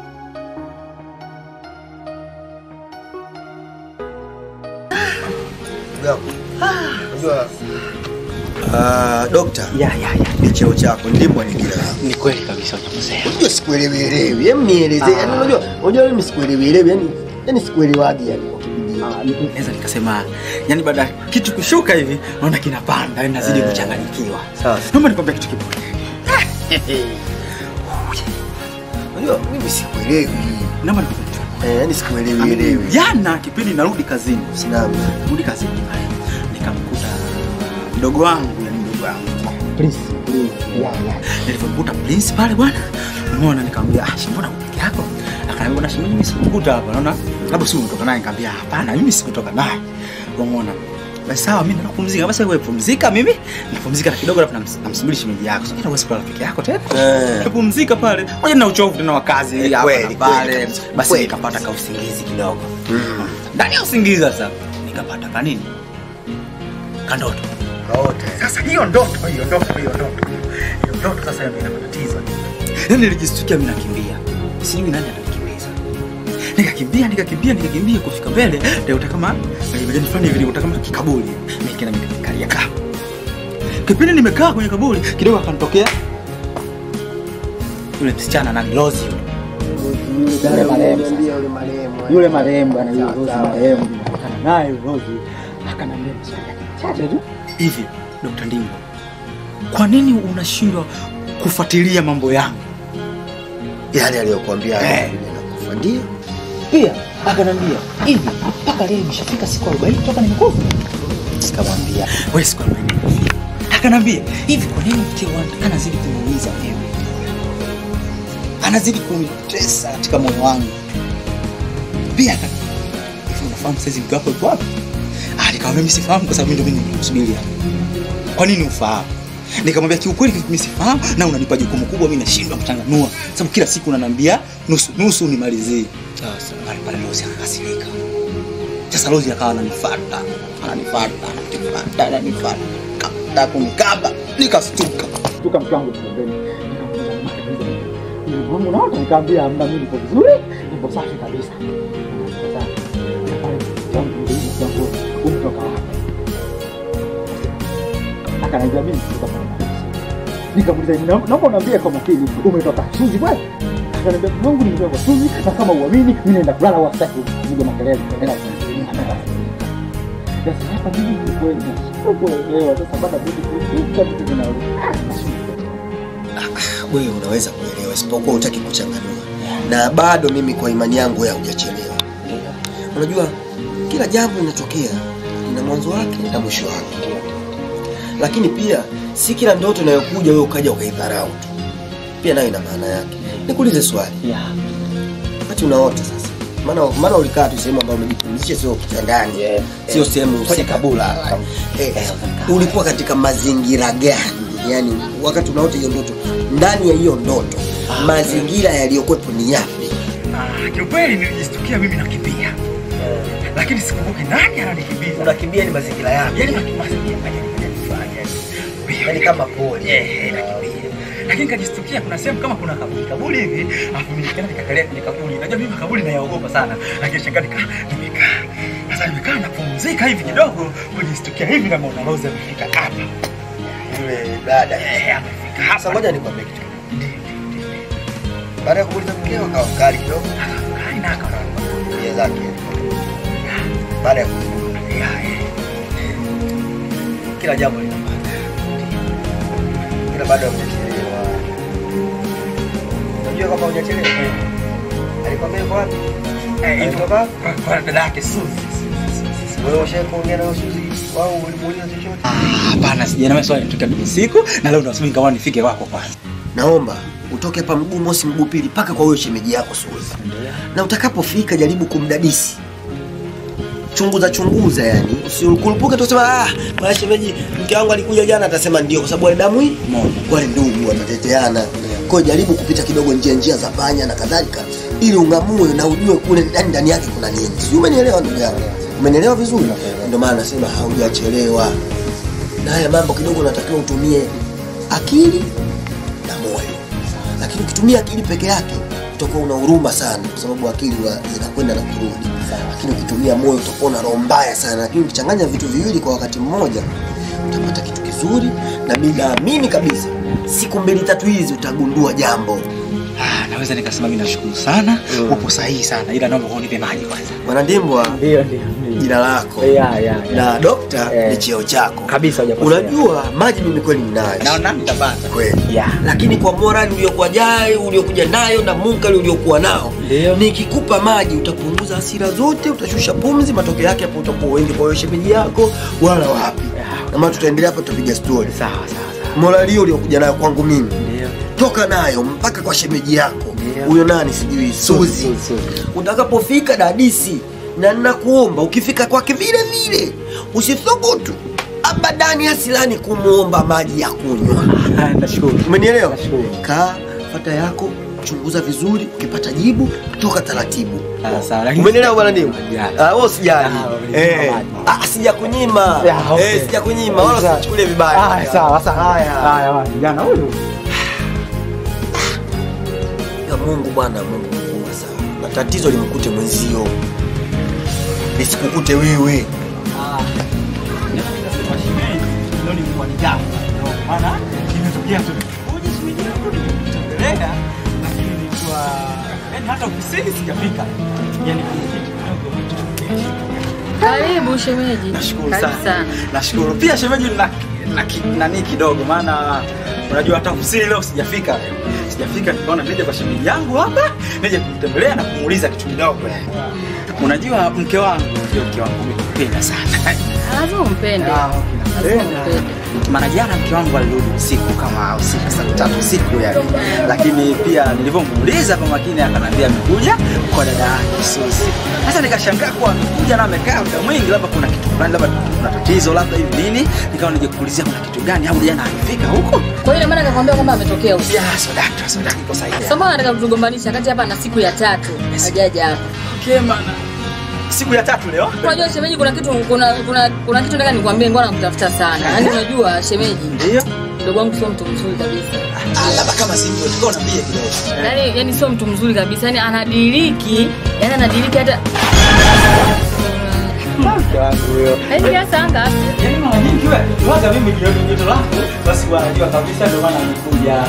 Unajua Ah, dokta. Ya ya ya. Ni cheo chako ndimo ni kila. Ni kweli kabisa unakosea. Unajua sikuelewi elewi. Hem nielezee. Yaani unajua unajua mimi sikuelewi elewi. Yaani yaani sikuelewagi yani kwa kipindi ah, naweza nikasema yani baada ya kitu kushuka hivi naona kinapanda yani nazidi Eh. kuchanganyikiwa Sawa. naomba nikwambia kitu kimoja Unajua mimi sikuelewi. naomba nikwambia kitu Eh, yani sikuelewi elewi. jana kipindi narudi kazini Naam. rudi kazini pale nikamkuta mdogo wangu yani mdogo wangu Prince nilipomkuta Prince pale bwana umeona nikamwambia ah shi mbona uko peke yako akaniambia bwana shi mimi sikumkuta hapa naona labda si umetoka naye nikamwambia hapana mimi sikutoka naye umeona basi sawa mimi naenda kupumzika basi wewe pumzika mimi napumzika na kidogo alafu nams- namsubiri shemeji yako sasa huwezi kulala peke yako tena Eh. napumzika pale moja na uchovu tena wa kazi Eh, hapa kweli, na pale kweli kabisa. basi Kweli. nikapata ka usingizi kidogo ndani ya usingizi sasa nikapata kanini kandoto Kaote. sasa hiyo ndoto hiyo ndoto hiyo ndoto hiyo ndoto sasa ndio ina matatizo yani nilijistukia mimi nakimbia sijui nani atanikimbiza nikakimbia nikakimbia nikakimbia kufika mbele ndio kama majani fulani hivi nikuta kama kikaburi nikaenda nikakalia kaa kipindi nimekaa kwenye kaburi kidogo akanitokea yule msichana nani Lozi yule yule marehemu sasa. Yule marehemu. yule marehemu bwana yule Rozi marehemu nikakutana naye yule Rozi akaniambia maswali chache tu hivi Dr. Ndimbo kwa nini unashindwa kufuatilia mambo yangu Yale aliyokuambia Eh. nakufa ndio. pia akaniambia hivi mpaka leo imeshafika siku 40 toka nimekufa Sikamwambia. wewe siku 40 nimekufa akaniambia hivi kwa nini mke wangu anazidi kuniumiza mimi anazidi kunitesa katika moyo wangu pia aka- hivi unafahamu saizi mke wako yuko wapi Ah, nikamwambia mimi sifahamu kwa sababu mimi ndio mimi nimemsubiria kwa nini ufahamu nikamwambia kiukweli mimi sifahamu na unanipa jukumu kubwa mimi nashindwa kuchanganua sababu kila siku unaniambia nusu nusu nimalizie sasa pale pale Rozi akakasirika sasa Rozi akawa ananifuata ananifuata ananifuata ananifuata kata kunikaba nikastuka stuka mke wangu pembeni Mungu naona nikamwambia hamna mimi nipo vizuri nipo safi kabisa Sasa, pale mke wangu ndio mke wangu umetoka wapi akaniambia mimi kutoka pale nikamuuliza "Na- naomba uniambie kwa makini umetoka Suzi bwana akaniambia Mungu nimetoka kwa Suzi na kama uamini mimi naenda kulala wasitaki kupiga makelele naenda sasa hapa mimi ni kweli nashindwa kuelewa sasa baada mimi kuuka vitu vinarudi Wewe unaweza kuelewa isipokuwa hutaki kuchanganua. Na bado mimi kwa imani yangu wewe hujachelewa. Unajua kila jambo linatokea lina mwanzo wake na mwisho wake. Lakini pia si kila ndoto inayokuja wewe ukaja ukaidharau tu. Pia nayo ina maana yake. Nikuulize swali. Yeah. Wakati unaota sasa. Maana maana ulikaa tu sehemu ambayo umejipumzisha sio kitandani. Sio sehemu Kwenye husika. kabula. Eh, ulikuwa katika mazingira gani? Yaani wakati unaota hiyo ndoto, ndani ya hiyo ndoto mazingira yaliyokuwepo ni yapi? Ah, kiukweli nilijistukia mimi nakimbia lakini sikumbuki nani ananikimbiza Unakimbia ni mazingira yapi? yani mazingira yanifanya Yaani kama pole. eh nakimbia lakini nikajistukia kuna sehemu kama kuna kaburi kaburi hivi alafu mimi nikaenda nikakalia kwenye kaburi najua mimi makaburi nayaogopa sana lakini shangaa nikaa nimekaa sasa nimekaa napumzika hivi kidogo kujistukia hivi na Mona Lisa amefika hapa Yule dada. eh amefika hapa Sasa ngoja nikwambie kitu. Baada ya kumuuliza mkeo akawa mkali kidogo, kali na akawa nia zake. Baada ya kumuuliza kila jambo lina maana. Kila baada ya hujachelewa. Unajua kama hujachelewa? Alikwambia yuko wapi? eh Alitoka? kwa- kwa dada yake Suzi Wewe ushawahi kuongea na Suzi au ulimuuliza chochote? Ah, hapana sijana wewe swali nitoka mimi siku na leo nasubiri kama nifike kwako kwanza Naomba utoke hapa mguu mosi mguu pili mpaka kwa huyo shemeji yako Suzi. Na utakapofika jaribu kumdadisi. Chunguza chunguza yani. Usikurupuke tu sema ah, bwana shemeji mke wangu alikuja jana atasema ndio kwa sababu wale damu hii moja. Wale ndugu wanateteana. Kwa hiyo jaribu kupita kidogo njia njia za panya na kadhalika ili ungamue na ujue kule ndani ndani yake kuna nini. Sio umenielewa ndugu yangu? Umenielewa vizuri? Ndio maana nasema haujachelewa. Na haya mambo kidogo unatakiwa utumie akili na moyo. Lakini ukitumia akili peke yake utakuwa una huruma sana, kwa sababu akili wa- zinakwenda na kurudi. Lakini ukitumia moyo utakuwa na roho mbaya sana. Lakini ukichanganya vitu viwili kwa wakati mmoja utapata kitu kizuri, na mimi naamini kabisa siku mbili tatu hizi utagundua jambo. Ah, naweza nikasema mimi nashukuru sana. Upo sahihi sana. Ila naomba unipe maji kwanza. Bwana Ndimbwa, Ndio, ndio. jina lako Yeah, yeah, yeah. na dokta Eh. ni cheo chako Kabisa hujakosea. unajua maji mimi kweli ninayo Naona nitapata. kweli Yeah. lakini kwa morali uliokuwa jayo uliokuja nayo na munkari uliokuwa nao Ndio. nikikupa maji utapunguza hasira zote utashusha pumzi matokeo yake hapo utakuwa uendi kwa wewe shemeji yako wala wapi na maana tutaendelea hapa tutapiga stori Sawa, sawa, sawa. morali hiyo uliokuja nayo kwangu mimi Ndio. toka nayo mpaka kwa shemeji yako Ndio. huyo nani sijui suzi Suzi, Suzi. utakapofika dadisi na ninakuomba ukifika kwake vile vile usithubutu abadani asilani kumwomba maji ya kunywa Nashukuru. umenielewa Nashukuru. kaa fata yako chunguza vizuri ukipata jibu toka taratibu Ah, sawa, lakini- umenielewa bwana ndio Sijali. Ah, wewe usijali Ah, wamenipa eh maji. ah sijakunyima Yeah, okay. eh sijakunyima wala Sawa. usichukulie vibaya Ah, sawa, sawa. haya Haya, bwana, kijana huyu. ya Mungu bwana, Mungu mkubwa sana, na tatizo limkute mwenzio lisikukute wewe. Ah. Naweza nikasema shemeji ndio nilikuwa ni jambo. Ndio maana nimetokea tu. Uje shemeji yangu nimekutembelea lakini nilikuwa yani hata ofisini sijafika. Yaani kuna kitu kidogo Karibu shemeji. Nashukuru Karibu sana. Nashukuru. Pia shemeji na, na ki- nani kidogo maana unajua hata ofisini leo sijafika leo. Sijafika nikaona nije kwa shemeji yangu hapa, nije kumtembelea na kumuuliza kitu kidogo. Unajua mke wangu ndio mke wangu nimependa sana. Lazima umpende. Ah, okay, Lazima napenda. umpende. Maana jana mke wangu alirudi usiku kama usiku saa tatu usiku yani, lakini pia nilivyomuuliza kwa makini akaniambia amekuja kwa dada yake Susi. Sasa nikashangaa kuwa amekuja na amekaa muda mwingi, labda kuna kitu fulani, labda kuna tatizo, labda hivi nini, nikawa nije kuulizia kuna kitu gani, au jana alifika huko. Kwa hiyo ina maana akakwambia kwamba ametokea usiku. Ya, so dakta, so dakta, iko sahihi. Sasa mbona anataka kutugombanisha kati hapa na siku ya tatu hajaja hapa. Okay, maana siku ya tatu leo Unajua shemeji, kuna kitu kuna kuna kuna kitu nataka nikwambie, ngoja nakutafuta sana. Yaani unajua shemeji, ndio mdogo wangu sio mtu mzuri kabisa. Ah, labda kama sivyo tukao naambie kidogo. Yaani yani sio mtu mzuri kabisa. Yaani anadiriki, yaani anadiriki hata Mke wangu huyo. Yaani kiasi anga. Yaani mara nyingi wewe waga mimi jioni joto lako basi wanajua kabisa ndio maana amekuja.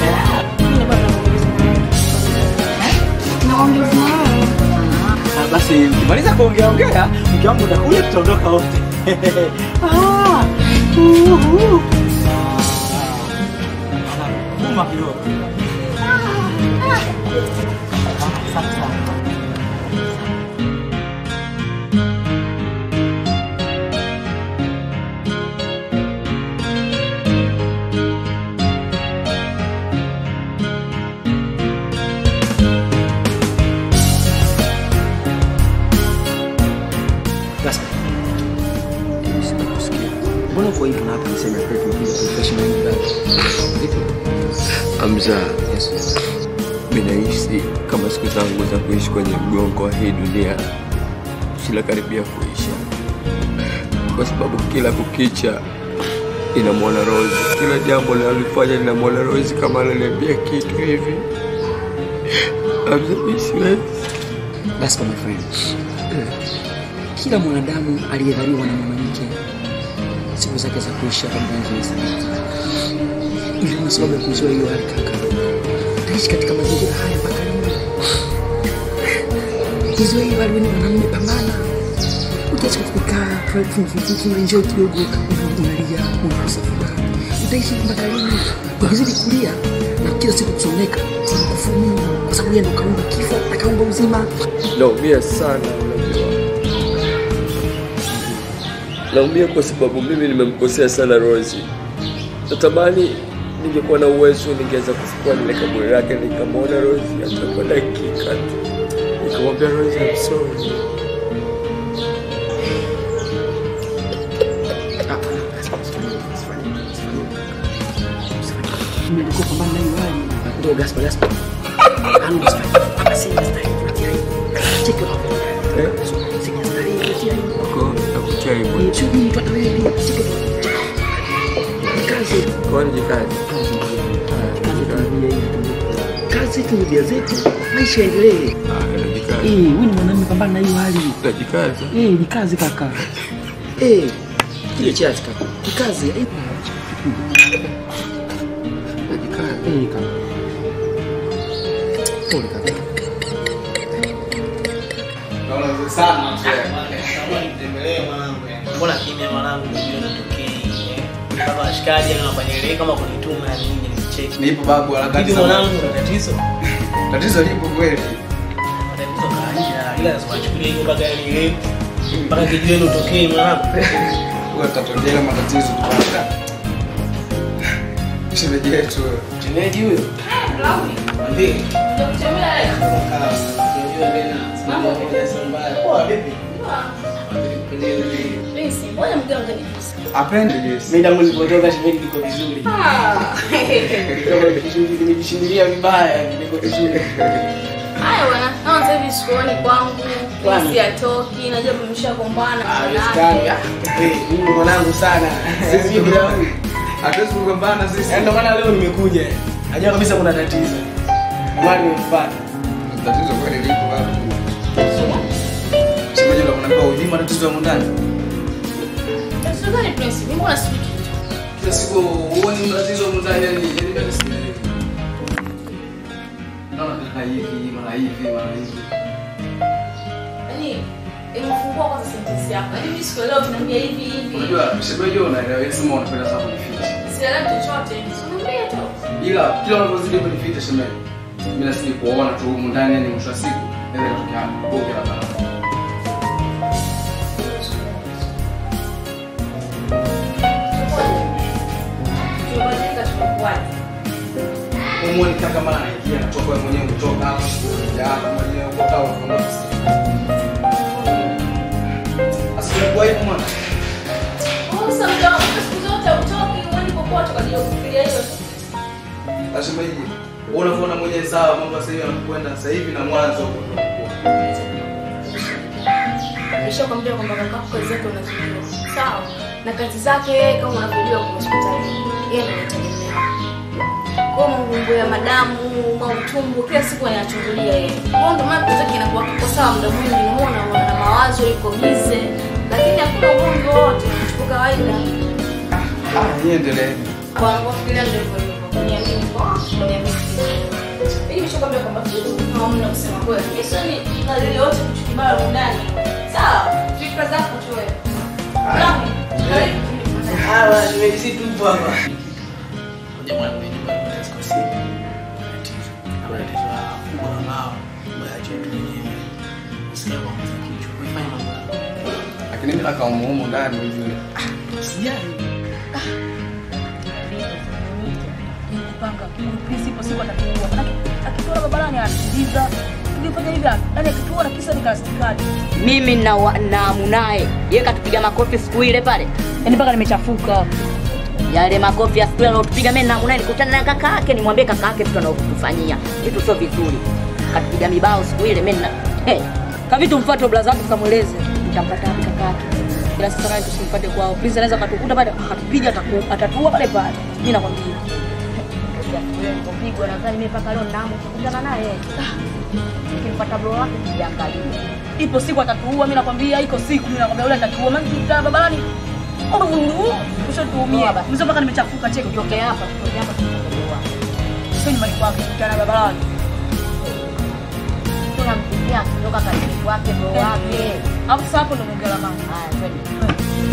Ah, Basi mkimaliza kuongea ongea, mke wangu utakuja tutaondoka wote. Ah, uhu. Ah, Uma kidogo. Gaspar. Sikusikia. Mbona uko hivyo na hapa nisema kwetu unakuja kuifresh mind yako? Vipi? Hamza, mimi nahisi kama siku zangu za kuishi kwenye mgongo wa hii dunia zinakaribia kuisha, kwa sababu kila kukicha inamwona Rose, kila jambo linalofanya linamwona Rose kama ananiambia kitu hivi. Hamza, mimi siwezi. Gaspar my friend. Kila mwanadamu aliyezaliwa na mwanamke siku zake za kuishi hapa duniani zimesalia. Ili kwa sababu ya kuzoea hiyo hali kaka. Utaishi katika mazingira haya mpaka lini? Kizoea hiyo hali wewe ni mwanamume pambana. Utaishi katika kukaa private enjoy kidogo unalia unakosa furaha. Utaishi mpaka lini? Ukizidi kulia na kila siku kusoneka, unakufa Mungu kwa sababu yeye ndo kaumba kifo na kaumba uzima. Naumia sana, unajua. Naumia kwa sababu mimi nimemkosea sana Rosi. Natamani ningekuwa na uwezo, ningeweza kufukua lile kaburi lake, nikamwona Rosi hata kwa dakika tu, nikamwambia Rosi, I'm sorry. Nilikuwa pambana na hiyo hali. Ndio Gaspar Gaspar. Ano Gaspar. Hapa si Gaspar. Unatia hiyo. Check it out. Eh? Si Gaspar. Unatia hiyo. Kwa nakutia hivyo. Ni tu mtu hata wewe pia. Check it out. Ni Kazi. Kwa nini kazi? Kazi tu ndia zetu. Maisha yaendelee. Najikaza. Eh, wewe ni mwanamume pambana na hiyo hali. Najikaza. Eh, ni kazi kaka. Eh, kile chati kaka. Ni kazi. Eh, Najikaza. Eh, kaka. Pole kaka. Naona vizuri sana mzee. Mbona kimya mwanangu, unajua natokei eh. Kama washikaji yani wanafanya ile kama kunituma yani nje nicheki. Nipo babu harakati Hivi za- mwanangu na tatizo. Tatizo lipo kweli. Tatizo kawaida. Ila lazima achukulie hivyo mpaka yani ile mpaka kijiweni utokee mwanangu. Huwa tutatondea matatizo tupata. Shemeji yetu. Shemeji huyo. Ndiye. Apendi juice. Mimi tangu nilipotoka shemeji niko vizuri. Kama nikishuhudia nimejishindilia vibaya niko vizuri. Haya bwana, kama sasa hivi sikuoni kwangu, Kwani? pisi atoki, najua tumeshagombana Ah, na haiwezekani. yake. Eh, mimi mwanangu sana. Sisi bila Hatuwezi kugombana sisi. Ndio maana leo nimekuja. Najua kabisa kuna tatizo. Mwani nimepata. Tatizo kweli lipo babu. Shemeji ndo kunaambia hujui matatizo ya ndani. Tatizo gani Prince? Mimi mbona sijui kitu? Kila siku huoni matatizo ya ndani yani yani mimi sielewi. Naona kaka hivi mara hivi mara hivi. Yaani, imefungua kwanza sentence yako. Yaani mimi sikuelewa tunaambia hivi hivi. Unajua shemeji unaelewa wewe sema unapenda sana kunificha. Sielewi chochote. Sinaambia tu. Ila kila unapozidi kunificha shemeji. Mimi nasidi kuona tu humu ndani yani mwisho wa siku naweza kutokea boke la barabara. Tumebadilika tumekuwaje? Umuone kaka mara anaingia anatoka wewe mwenyewe kutoka hapa ya hapa mwenyewe uko kwa unafunga msimu. Asikuwa hivyo mwana. Oh, sasa mda wangu siku zote utoki, uendi popote kwa ajili ya kufikiria hiyo tu. Asema hivi. Wewe unavyoona mwenyewe sawa mambo sasa hivi yanakwenda sasa hivi na mwanzo huko ndo ulikuwa. Nishakwambia kwamba kakako kazi yake unazijua. Sawa. Na kazi zake yeye kama unavyojua kwa hospitali. Yeye ndiye anategemea. Kwa mambo ya madamu, mautumbo kila siku anayachungulia yeye. Kwa ndio maana kazi yake inakuwa kwa sawa muda mwingi unaona ana mawazo yuko bize. Lakini hakuna ugonjwa wote, tuko kawaida. Ah, yeye endelee. Kwa wanafikiria ndio hivyo hivyo. Kuniamini kwa kuniamini. Mimi nimeshakwambia kwamba hamna kusema kweli. Mimi sio ni dalili yote kitu kibaya huko ndani. Sawa, fikra zako tu wewe. Nami, karibu. Hawa nimejisi tupo hapa. Ngoja mwana mwenye nyumba ya siku sisi. Tatizo. Kuna tatizo la kubwa na mao. Mbaya chetu wenyewe. Usikia kwa mzee kichwa. Kuifanya mambo. Lakini mimi nakaa humu humu ndani ujue. Sijali. kupanga Prince ipo siku atatuua. Manake akituona barabarani anasikiliza. Tukifanya hivi yani akituona kisa ni kastikadi. mimi na wa- naamu naye ye katupiga makofi siku ile pale Yaani mpaka nimechafuka. yale makofi ya siku ile alotupiga mimi naamu naye nikutana na kaka yake nimwambie kaka yake vitu anavyotufanyia vitu sio vizuri katupiga mibao siku ile mimi na hey. Kavitu mfuate blaza wake tukamweleze. Nitampata wapi kaka yake? Ila sasa naye tusimpate kwao. Prince anaweza katukuta pale akatupiga ataku- atatua pale pale. Mimi nakwambia. Nilipopigwa nadhani mimi mpaka leo naamu kukutana naye nikimpata bro wake sijaangalia Ipo siku atatuua, mimi nakwambia, iko siku mimi nakwambia yule atatuua. Maana tukikaa barabarani ushotuumie. Mzee mpaka nimechafuka cheki. Tutoke hapa, tutoke hapa tutoke Sio nyumbani kwake, tukiana barabarani. tunampigia kutoka kazini kwake bro wake Hapo sasa hapo ndo mwongea la mama. haya twende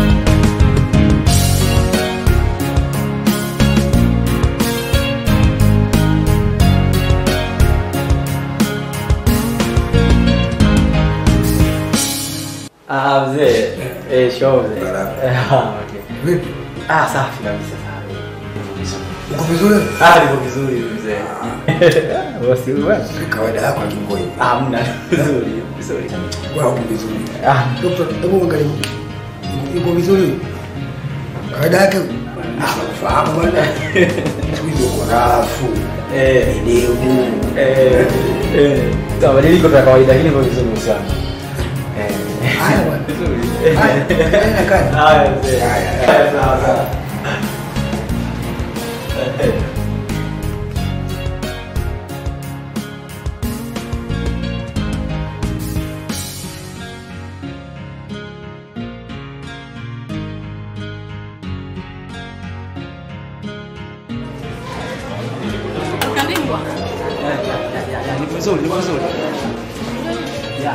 Ah, mzee. Eh, show mzee. Ah, okay. Vipi? Ah, safi kabisa safi. Uko vizuri? Ah, niko vizuri mzee. Bosi wewe. Kawaida yako akimbo hivi. Ah, mna vizuri, vizuri. Wewe uko vizuri. Ah, Dokta, hebu angalia. Uko vizuri? Kawaida yake Ah, fahamu bwana. Siku hizi uko rafu. eh, Ndevu. eh, eh. Sawa, mabadiliko ya kawaida lakini kwa vizuri sana. Eh. Haya bwana. Vizuri. Haya, kaenda kazi. Haya mzee. Haya. Haya, sawa sawa. Eh. Kabingwa. vizuri, niko vizuri. Yeah.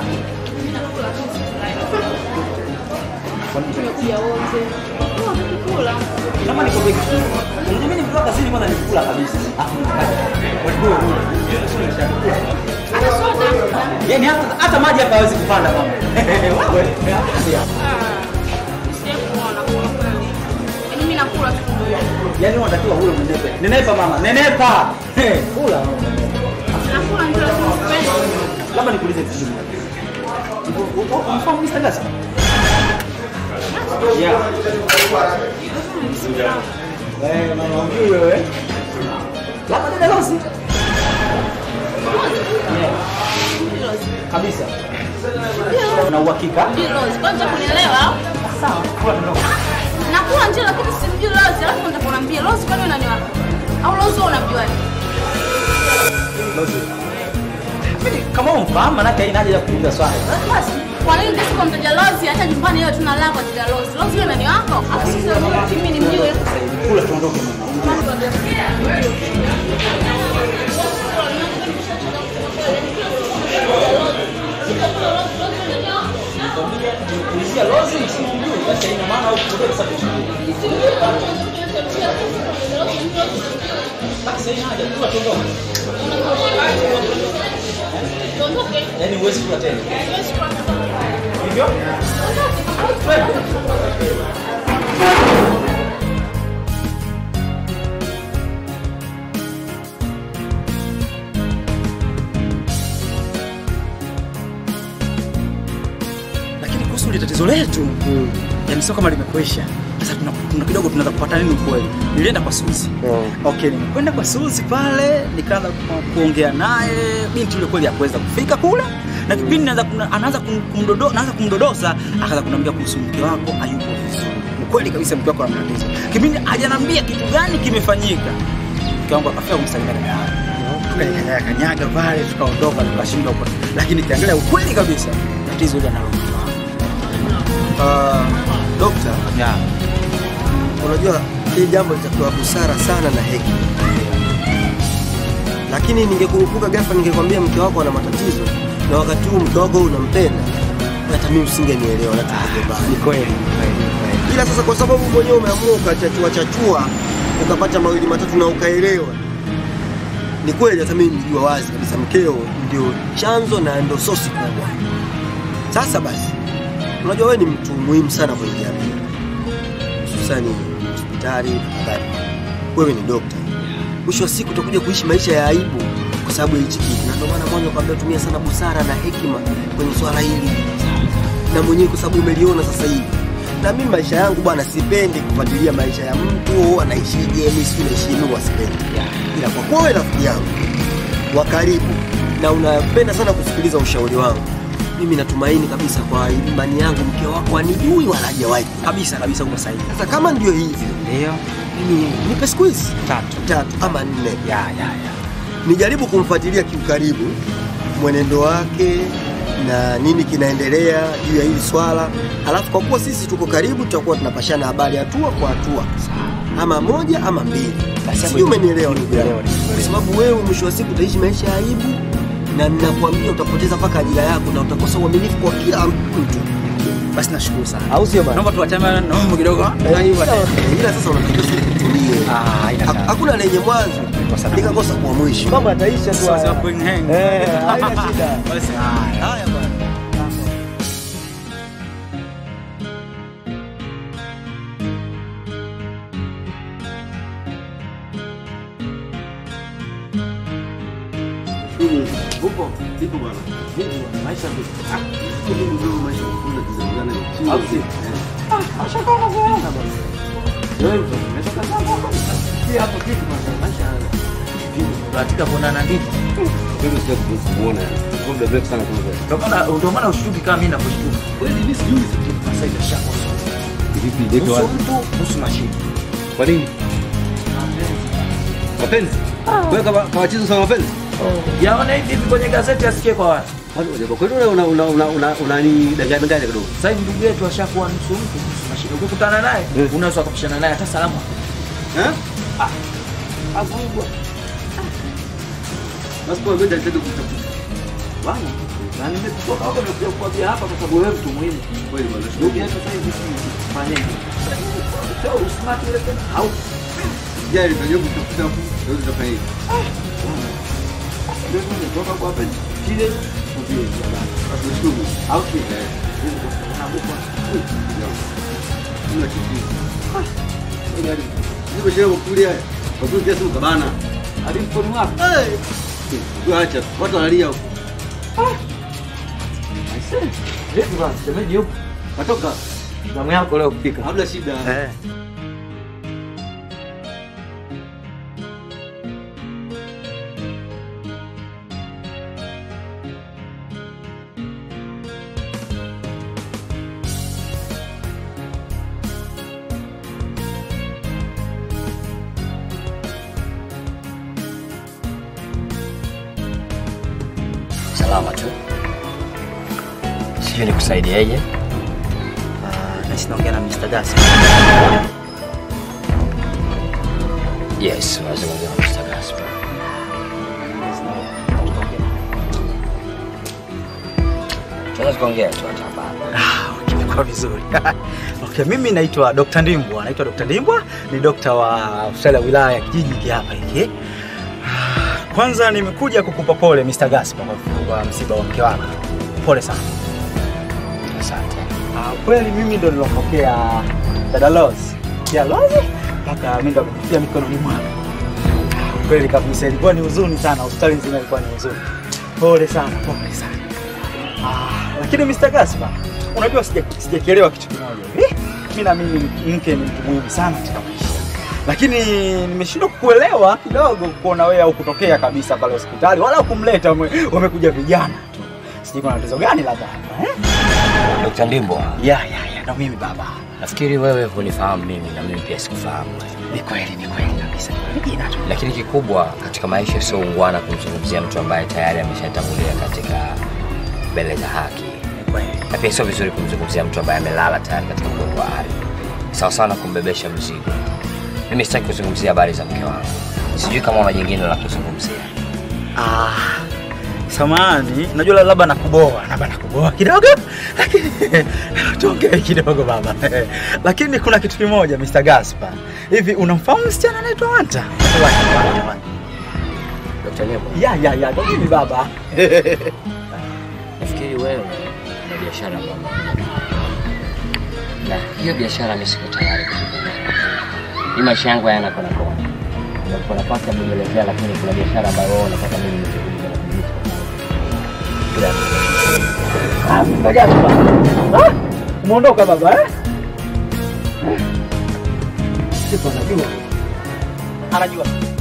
Tumekuja wote. Kula. Kama niko beki. Unajua mimi nikiwa kazini kwanza nikikula kabisa. Hata soda. Yaani hata hata maji hapa hawezi kupanda mama. Wewe. Sijakuona kwa kweli. Yaani mimi nakula tu. Yaani unatakiwa ule nenepa. Nenepa mama, nenepa. Eh, Kula. Nakula ndio sipendi. Labda nikuulize kitu kimoja. Unafahamu Mr. Gasa? Yeah. Eh, mama huyu wewe. Labda dada Rosi. Yeah. Kabisa. Na uhakika? Mjui Rose, kwanza kunielewa au? Sawa. Kula kidogo. Nakula ndio lakini simjui Rose, alafu nataka uniambie Rose kwani unaniwa? Au Rose wewe unamjuaje? Rosi. Mimi kama umfahamu manake haina haja ya kuuliza swali. Basi, kwa nini ndasipo mtaja Rose hata nyumbani leo tuna lava kwa Rose? Rose yule nani wako? Alafu sasa mimi ni mjui. Kula tuondoke. Kulizia Rosi simjui, basi haina maana au kutoka kwa sababu basi haina haja kula tuondoke. Yaani huwezi kula tena. Hivyo? Lakini kuhusu ile tatizo letu, yaani sio kama limekwisha. Sasa tuna, tuna kidogo tunaweza kupata nini ukweli. Nilienda kwa Suzi. Okay, nimekwenda kwa Suzi pale, nikaanza ku- kuongea naye, binti yule kweli hakuweza kufika kule. Na kipindi naanza kuna- anaanza kum- kumdodo, naanza kumdodosa, akaanza kuniambia kuhusu mke wako hayupo vizuri. Ukweli kabisa mke wako ana matatizo. Kipindi hajaniambia kitu gani kimefanyika. Mke wangu akafika kumsalimia dada yangu. Tukanikanyaga kanyaga pale, tukaondoka, tukashindwa kwa. Lakini kiangalia ukweli kabisa, tatizo ile analo mke wangu. Uh, dokta, yeah. unajua hili jambo litakuwa busara sana na hekima, lakini ningekurupuka ghafla ningekwambia mke wako ana matatizo na wakati huu mke wako unampenda, hata mimi usingenielewa na tungegombana. Ni kweli, kweli, kweli. Ila sasa kwa sababu mwenyewe umeamua ukachachua chachua ukapata mawili matatu na ukaelewa, ni kweli hata mimi nilijua wazi kabisa mkeo ndio chanzo na ndio sosi kubwa. Sasa basi, unajua wewe ni mtu muhimu sana kwenye jamii, hususani hospitali na kadhalika. Wewe ni dokta, mwisho wa siku utakuja kuishi maisha ya aibu kwa sababu ya hichi kitu, na ndio maana mwanzo kwambia tumia sana busara na hekima kwenye swala hili, na mwenyewe kwa sababu umeliona sasa hivi na mimi maisha yangu bwana, sipendi kufuatilia maisha ya mtu anaishije, mimi si naishi mimi wasipendi, ila kwa kuwa wewe rafiki yangu wa karibu na unapenda sana kusikiliza ushauri wangu, mimi natumaini kabisa kwa imani yangu mke wako anijui wala hajawahi kabisa kabisa, uko sahihi. Sasa kama ndio hivyo, ndio mimi nipe siku hizi tatu tatu ama nne, ya ya ya, nijaribu kumfuatilia kiukaribu mwenendo wake na nini kinaendelea juu ya hili swala, alafu kwa kuwa sisi tuko karibu, tutakuwa tunapashana habari hatua kwa hatua, ama moja ama mbili. Sijui umenielewa ndugu yangu, kwa sababu wewe mwisho wa siku utaishi maisha ya aibu, na ninakwambia utapoteza mpaka ajira yako na utakosa uaminifu kwa kila mtu. Basi nashukuru sana. Au sio bana? Naomba tuachane na mambo kidogo. Ila sasa unatakiwa sasa utulie. Ha- Hakuna lenye mwanzo likakosa kuwa mwisho. Mambo yataisha tu. Sasa haya. bring hang. Eh, haina shida. Basi haya. Haya bwana. Upo? Ipo bwana. Vipi bwana? Maisha vipi? Ah, mimi ndio maisha kuna kizungana ni chini. Au si? Ah, ashaka unazoona bwana. Wewe mtu, umetoka sana hapa. Si hapo kitu bwana. Maisha haya. Katika kuonana ndipo. Wewe sio kuona. Kwa muda mrefu sana kama vile. Ndio maana ndio maana ushtuki kama mimi nakushtuka. Kweli mimi sijui Sasa hivi shako. Vipi ndivyo Nusu wapi? mtu, nusu mashine. Kwa nini? Mapenzi? Wewe kama kama chizo sana mapenzi? Yaona hivi hivi kwenye gazeti asikie kwa watu. Kwa kweli una una una una unanidanganya danganya kidogo. Sasa hivi ndugu yetu ashakuwa nusu mtu, nusu mashine. Ukikutana naye, unaweza kupishana naye hata salamu. Eh? Ah. Avugwa. Basi kwa ngoja nitende kutafuta. bwana. Na nimetoka hapa nimekuja kukwambia hapa kwa sababu wewe mtu muhimu. Kweli bwana. Ndugu yetu sasa hivi fanyeje? Sio usmart ile tena au Jari ndio kutafuta ndio tutafanya hivi. ndio tumetoka kwa hapa chile ndio bwana. Tunashukuru. Au kile. Na buko. Kuna kitu. Jari. Ndio shamba kulia. Kwa kweli kiasi ukabana. Hadi mkono wako. Wewe acha. Watu wanalia huko. Aisee. Vipi bwana? Shemeji yupo? Natoka. Zamu yako leo kupika. Hamna shida. Eh. Salama tu. Sijui nikusaidieje. Nasi naongea na Mr. Gasi. Yes, waweza kuongea na Mr. Gaspar. Tunaweza kuongea tu hata hapa. Kimekuwa vizuri. okay, mimi naitwa Dr. Ndimbwa. Naitwa Dr. Ndimbwa, ni dokta wa hospitali ya wilaya ya kijiji hiki hapa hiki. Kwanza nimekuja kukupa pole Mr. Gaspar kwa- kwa msiba wa mke wako. Pole sana. Asante. Ah, kweli mimi ndo nilopokea dada Rose. Ya Rose mpaka mimi ndo kupitia mikononi mwako. Kweli kabisa ilikuwa ni huzuni sana, hospitali nzima ilikuwa ni huzuni. Pole sana, pole sana. Ah, lakini Mr. Gaspar, unajua sija- sijakielewa kitu kimoja. Eh, mimi naamini mke ni mtu muhimu sana katika maisha. Lakini nimeshindwa kukuelewa kidogo kuona wewe au kutokea kabisa pale hospitali wala kumleta ume- umekuja vijana tu. Sijui kuna tatizo gani labda hapa eh? Dr. Ndimbo. Ya, ya, ya, ndo mimi baba. Nafikiri wewe hunifahamu mimi na mimi pia sikufahamu. Ni kweli, ni kweli kabisa. Ni jina tu. Lakini kikubwa katika maisha sio ungwana kumzungumzia mtu ambaye tayari ameshatangulia katika mbele za haki, na pia sio vizuri kumzungumzia mtu ambaye amelala tayari katika mgongo wa ardhi, sawa sawa na kumbebesha mzigo. Mimi sitaki kuzungumzia habari za mke wangu, sijui kama una jingine la kuzungumzia. Ah, samahani, najua labda nakuboa, labda nakuboa kidogo, lakini tuongee kidogo baba. lakini kuna kitu kimoja Mr. Gaspar, hivi unamfahamu msichana anaitwa Wanta? Dr. Ndimbo. Ya, ya, ya, ndo mimi baba. Nafikiri wewe una biashara ambayo na hiyo biashara mimi siko tayari kuzungumza. Hii maisha yangu hayana kona kona. Ndio nafasi ya kuelezea, lakini kuna biashara ambayo wewe unataka mimi nizungumze na kumjibu. Ah, Mr. Gaspar. Ah, umeondoka baba eh? Sipo anajua. Anajua.